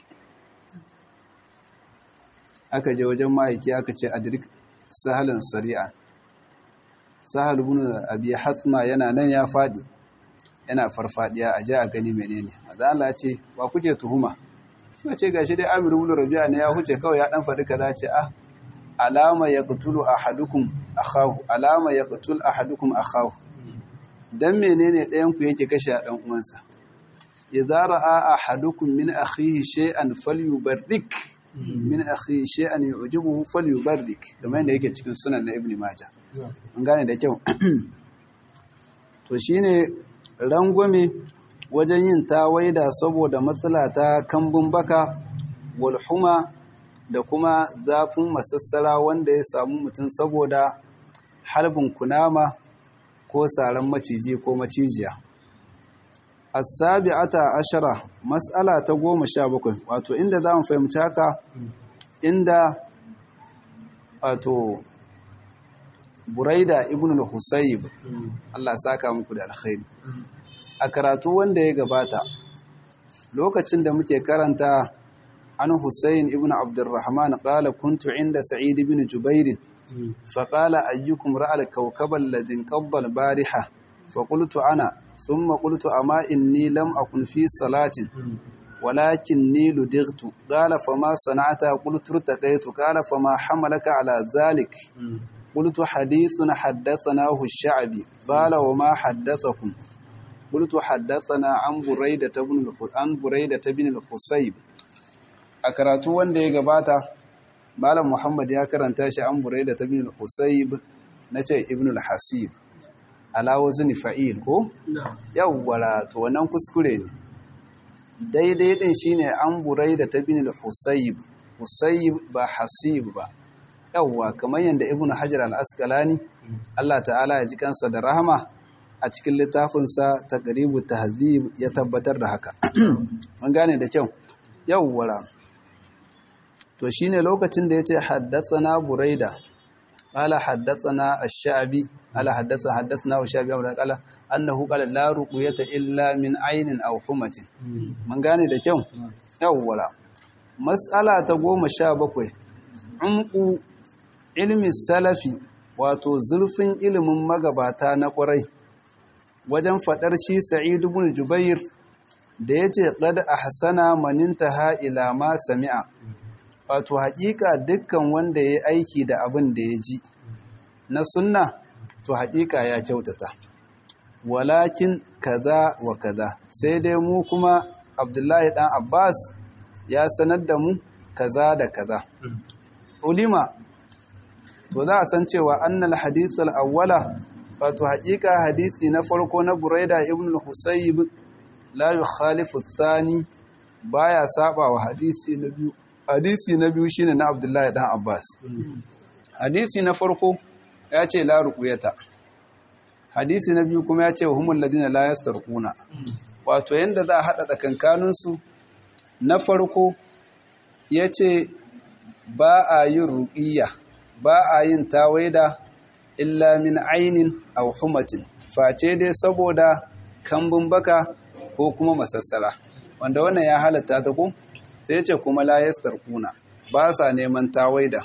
Speaker 1: aka je wajen ma'aiki aka ce adrik sahalin sari'a sahal ibn abi hasma yana nan ya fadi yana farfadiya a je a gani menene maza Allah ce ba kuke tuhuma suka ce gashi dai amir ibn rabi'a ne ya huce kawai ya dan faɗi kaza ce ah alama yaqtulu ahadukum akhahu alama yaqtul ahadukum akhahu dan menene ɗayan ku yake kashe a dan uwansa idza ra'a ahadukum min akhihi shay'an falyubarrik min akhihi shay'an yu'jibuhu falyubarrik kamar yadda yake cikin sunan na ibn majah an gane da kyau to shine rangwame wajen yin tawaida saboda matsala ta kambun baka walhuma da kuma zafin masassara wanda ya samu mutum saboda harbin kunama ko saran maciji ko macijiya as-sabi'ata ashara mas'ala ta goma sha bakwai wato inda za mu fahimci haka inda wato buraida ibn al-husayb Allah saka muku da alkhairi a karatu wanda ya gabata lokacin da muke karanta an Husayn ibn Abdurrahman qala kuntu inda Sa'id ibn Jubair fa qala ayyukum ra'a al-kawkaba alladhi qabba al-bariha fa qultu ana thumma qultu ama inni lam akun fi salatin ولكني لدغت قال فما صنعت قلت ارتقيت قال فما حملك على ذلك قلت حديث حدثناه الشعبي قال وما حدثكم قلت حدثنا عن بريدة بن عن بريدة بن الحصيب أكراتو wanda ya gabata Malam Muhammad ya karanta shi an Burayda ta bin al-Husayb nace Ibn al-Hasib ala wazni fa'il ko yawwara to wannan kuskure ne daidai din shine an Burayda ta bin al-Husayb Husayb ba Hasib ba yawwa kamar yanda Ibn Hajar al-Asqalani Allah ta'ala ya ji kansa da rahama a cikin littafinsa ta garibu tahzib ya tabbatar da haka mun gane da kyau yawwara to shine lokacin da yace haddathana buraida qala haddathana ash-sha'bi ala haddatha haddathana ash-sha'bi qala annahu qala la ruqyata illa min aynin aw humatin mun gane da kyau yawwara mas'ala ta 17 umqu ilmi salafi wato zurfin ilimin magabata na ƙwarai wajen faɗar shi sa'id ibn jubair da yace qad ahsana man intaha ila ma sami'a wato haƙiƙa dukkan wanda yayi aiki da abin da ya ji na sunna to haƙiƙa ya kyautata walakin kaza wa kaza sai dai mu kuma abdullahi dan abbas ya sanar da mu kaza da kaza ulima to za a san cewa annal hadith al-awwala wato haƙiƙa hadisi na farko na Buraida ibn al-Husayb la yukhalifu ath-thani baya saba wa hadisi na biyu hadisi na biyu shine na Abdullahi dan Abbas hadisi na farko ya ce la ruqyata hadisi na biyu kuma ya ce humul ladina la yastarquna wato yanda za a hada tsakankanin su na farko yace ba a yin ruqiyya ba a yin tawaida illa min ainin aw humatin face dai saboda kambun baka ko kuma masassara wanda wannan ya halatta ta ku sai ce kuma la yastarquna ba sa neman tawaida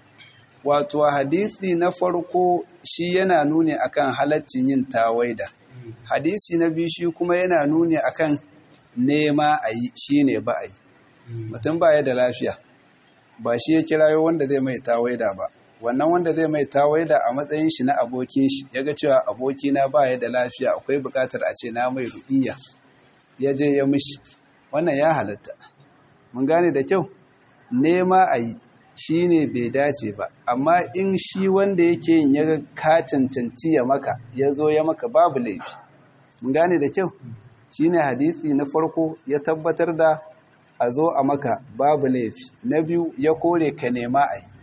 Speaker 1: wato hadisi na farko shi yana nuni akan halaccin yin tawaida hadisi na biyu shi kuma yana nuni akan nema a yi shine ba a yi mutum ba ya da lafiya ba shi ya kirayo wanda zai mai tawaida ba wannan wanda zai mai tawaida a matsayin shi na abokin shi ya ga cewa abokina ba ya da lafiya akwai bukatar a ce na mai ruɗiya ya je ya mishi wannan ya halatta mun gane da kyau nema a yi shi ne bai dace ba amma in shi wanda yake yin ya ga ka cancanci ya maka ya zo ya maka babu laifi mun gane da kyau shi ne hadisi na farko ya tabbatar da a zo a maka babu laifi na biyu ya kore ka nema a yi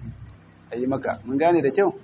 Speaker 1: a yi maka mun gane da kyau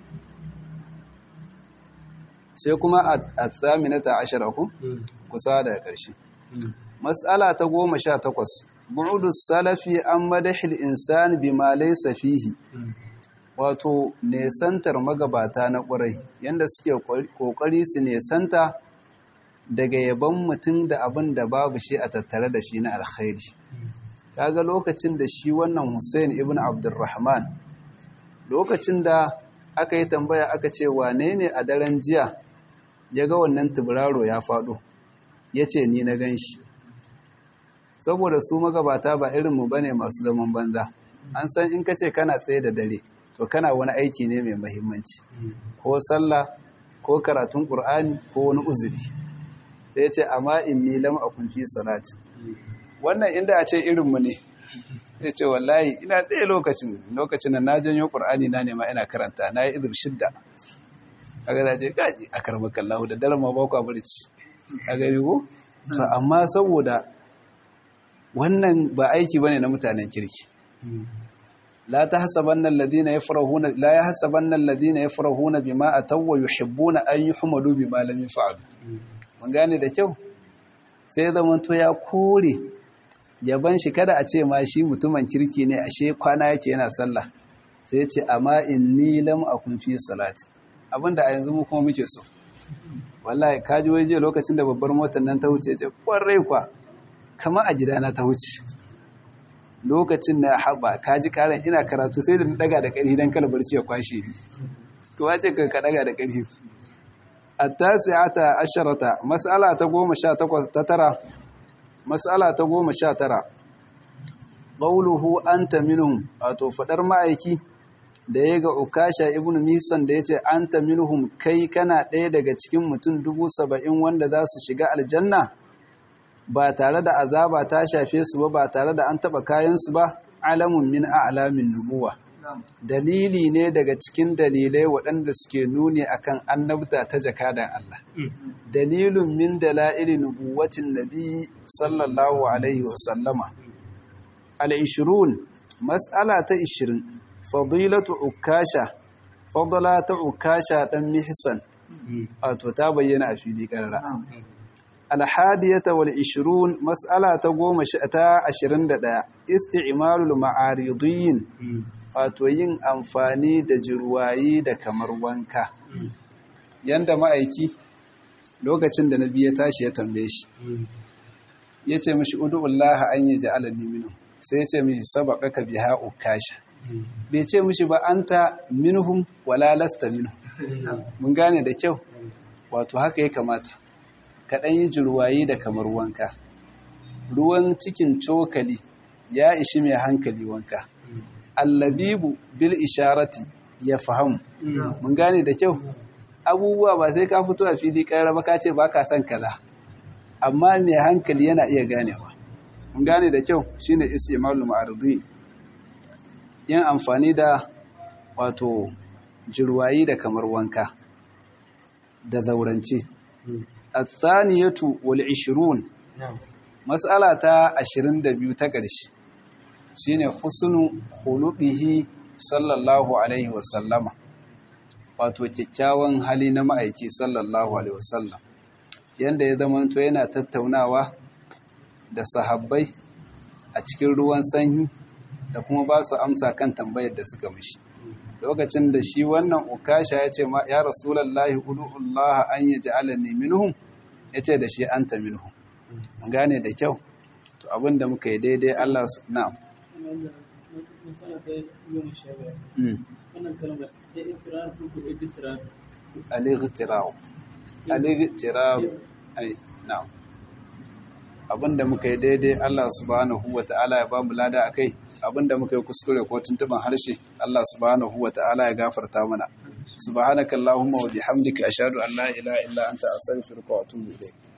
Speaker 1: sai kuma a tsaminata ashara ku kusa daga ƙarshe matsala ta goma sha takwas bu'udus salafi an madahil insani bima laysa fihi wato nesantar magabata na ƙwarai yanda suke ƙoƙari su nesanta daga yaban mutum da abin da babu shi a tattare da shi na alkhairi kaga lokacin da shi wannan Hussein ibn Abdurrahman lokacin da aka yi tambaya aka ce wane ne a daren jiya ya ga wannan tuburaro ya faɗo ya ce ni na gan shi saboda su magabata ba irinmu ba ne masu zaman banza an san in ka ce kana tsaye da dare to kana wani aiki ne mai mahimmanci ko sallah ko karatun ƙur'ani ko wani uzuri sai ce amma inni lam akun fi salati wannan inda a ce irinmu ne sai ce wallahi ina tsaye lokacin lokacin da na janyo ƙur'ani na nema ina karanta na yi izir shidda a ga zaje gaji a karbakan lahu da daren ma ba ku barci a gani ko to amma saboda wannan ba aiki bane na mutanen kirki la tahsabanna alladhina yafrahuna la yahsabanna alladhina yafrahuna bima ataw wa yuhibbuna an yuhmadu bima lam yaf'alu mun gane da kyau sai zaman to ya kore yaban shi kada a ce ma shi mutumin kirki ne ashe kwana yake yana sallah sai ya ce amma inni lam akun fi salati abinda a yanzu mu kuma muke so wallahi kaji waje lokacin da babbar motar nan ta wuce ce kwarai kwa kama a gidana ta wuce lokacin na haɓa kaji karan ina karatu sai da na daga da ƙarfi don kala barci ya kwashe ni to wace ka ka daga da ƙarfi at-tasi'ata asharata mas'ala ta goma sha takwas ta tara mas'ala ta goma sha tara qawluhu anta minhum wato fadar ma'aiki da ya ga ukasha ibn misan da ya ce an ta minhum kai kana ɗaya daga cikin mutum dubu saba'in wanda za su shiga aljanna ba tare da azaba ta shafe su ba ba tare da an taɓa kayansu ba alamun min a'lamin nubuwa dalili ne daga cikin dalilai waɗanda suke nuni akan annabta ta jakadan Allah dalilun min dala'ili nubuwatin nabi sallallahu alaihi wasallama al-ishrun mas'ala ta 20 fadilatu ukasha fadala ta ukasha dan mihsan wato ta bayyana a fili karara alhadiyata wal 20 mas'ala ta 10 ta 21 isti'malul ma'aridin wato yin amfani da jirwayi da kamar wanka yanda ma'aiki lokacin da nabi ya tashi ya tambaye shi yace mishi ud'ullaha an yaj'alani minhu sai yace mishi sabaqaka biha ukasha bai ce mishi ba an ta minhum wala lasta minhum mun gane da kyau wato haka ya kamata kaɗan yi jirwayi da kamar wanka ruwan cikin cokali ya ishi mai hankali wanka allabibu bil isharati ya fahamu mun gane da kyau abubuwa ba sai ka fito a fili ƙarar ba ka ce ba ka son kaza amma mai hankali yana iya ganewa mun gane da kyau shine istimalul ma'arudin yin amfani da wato jirwayi da kamar wanka da zaurance athaniyatu wal 20 mas'ala ta 22 ta ƙarshe shine husnu khuluqihi sallallahu alaihi wasallama wato kyakkyawan hali na ma'aiki sallallahu alaihi wasallam yanda ya zamanto yana tattaunawa da sahabbai a cikin ruwan sanyi da kuma ba su amsa kan tambayar da suka mishi lokacin da shi wannan ukasha ya ce ya rasulallahi udu'ullah an yi ja'alani minhum ya ce da shi anta minhum mun gane da kyau to abin da muka yi daidai Allah su na al-ightirab al-ightirab ai na'am abinda muka yi daidai Allah subhanahu wa ta'ala ya ba mu lada akai abinda muka yi kuskure ko tuntuban harshe Allah subhanahu wa ta'ala ya gafarta mana subhanakallahumma wa bihamdika ashhadu an la ilaha illa anta astaghfiruka wa atubu ilayk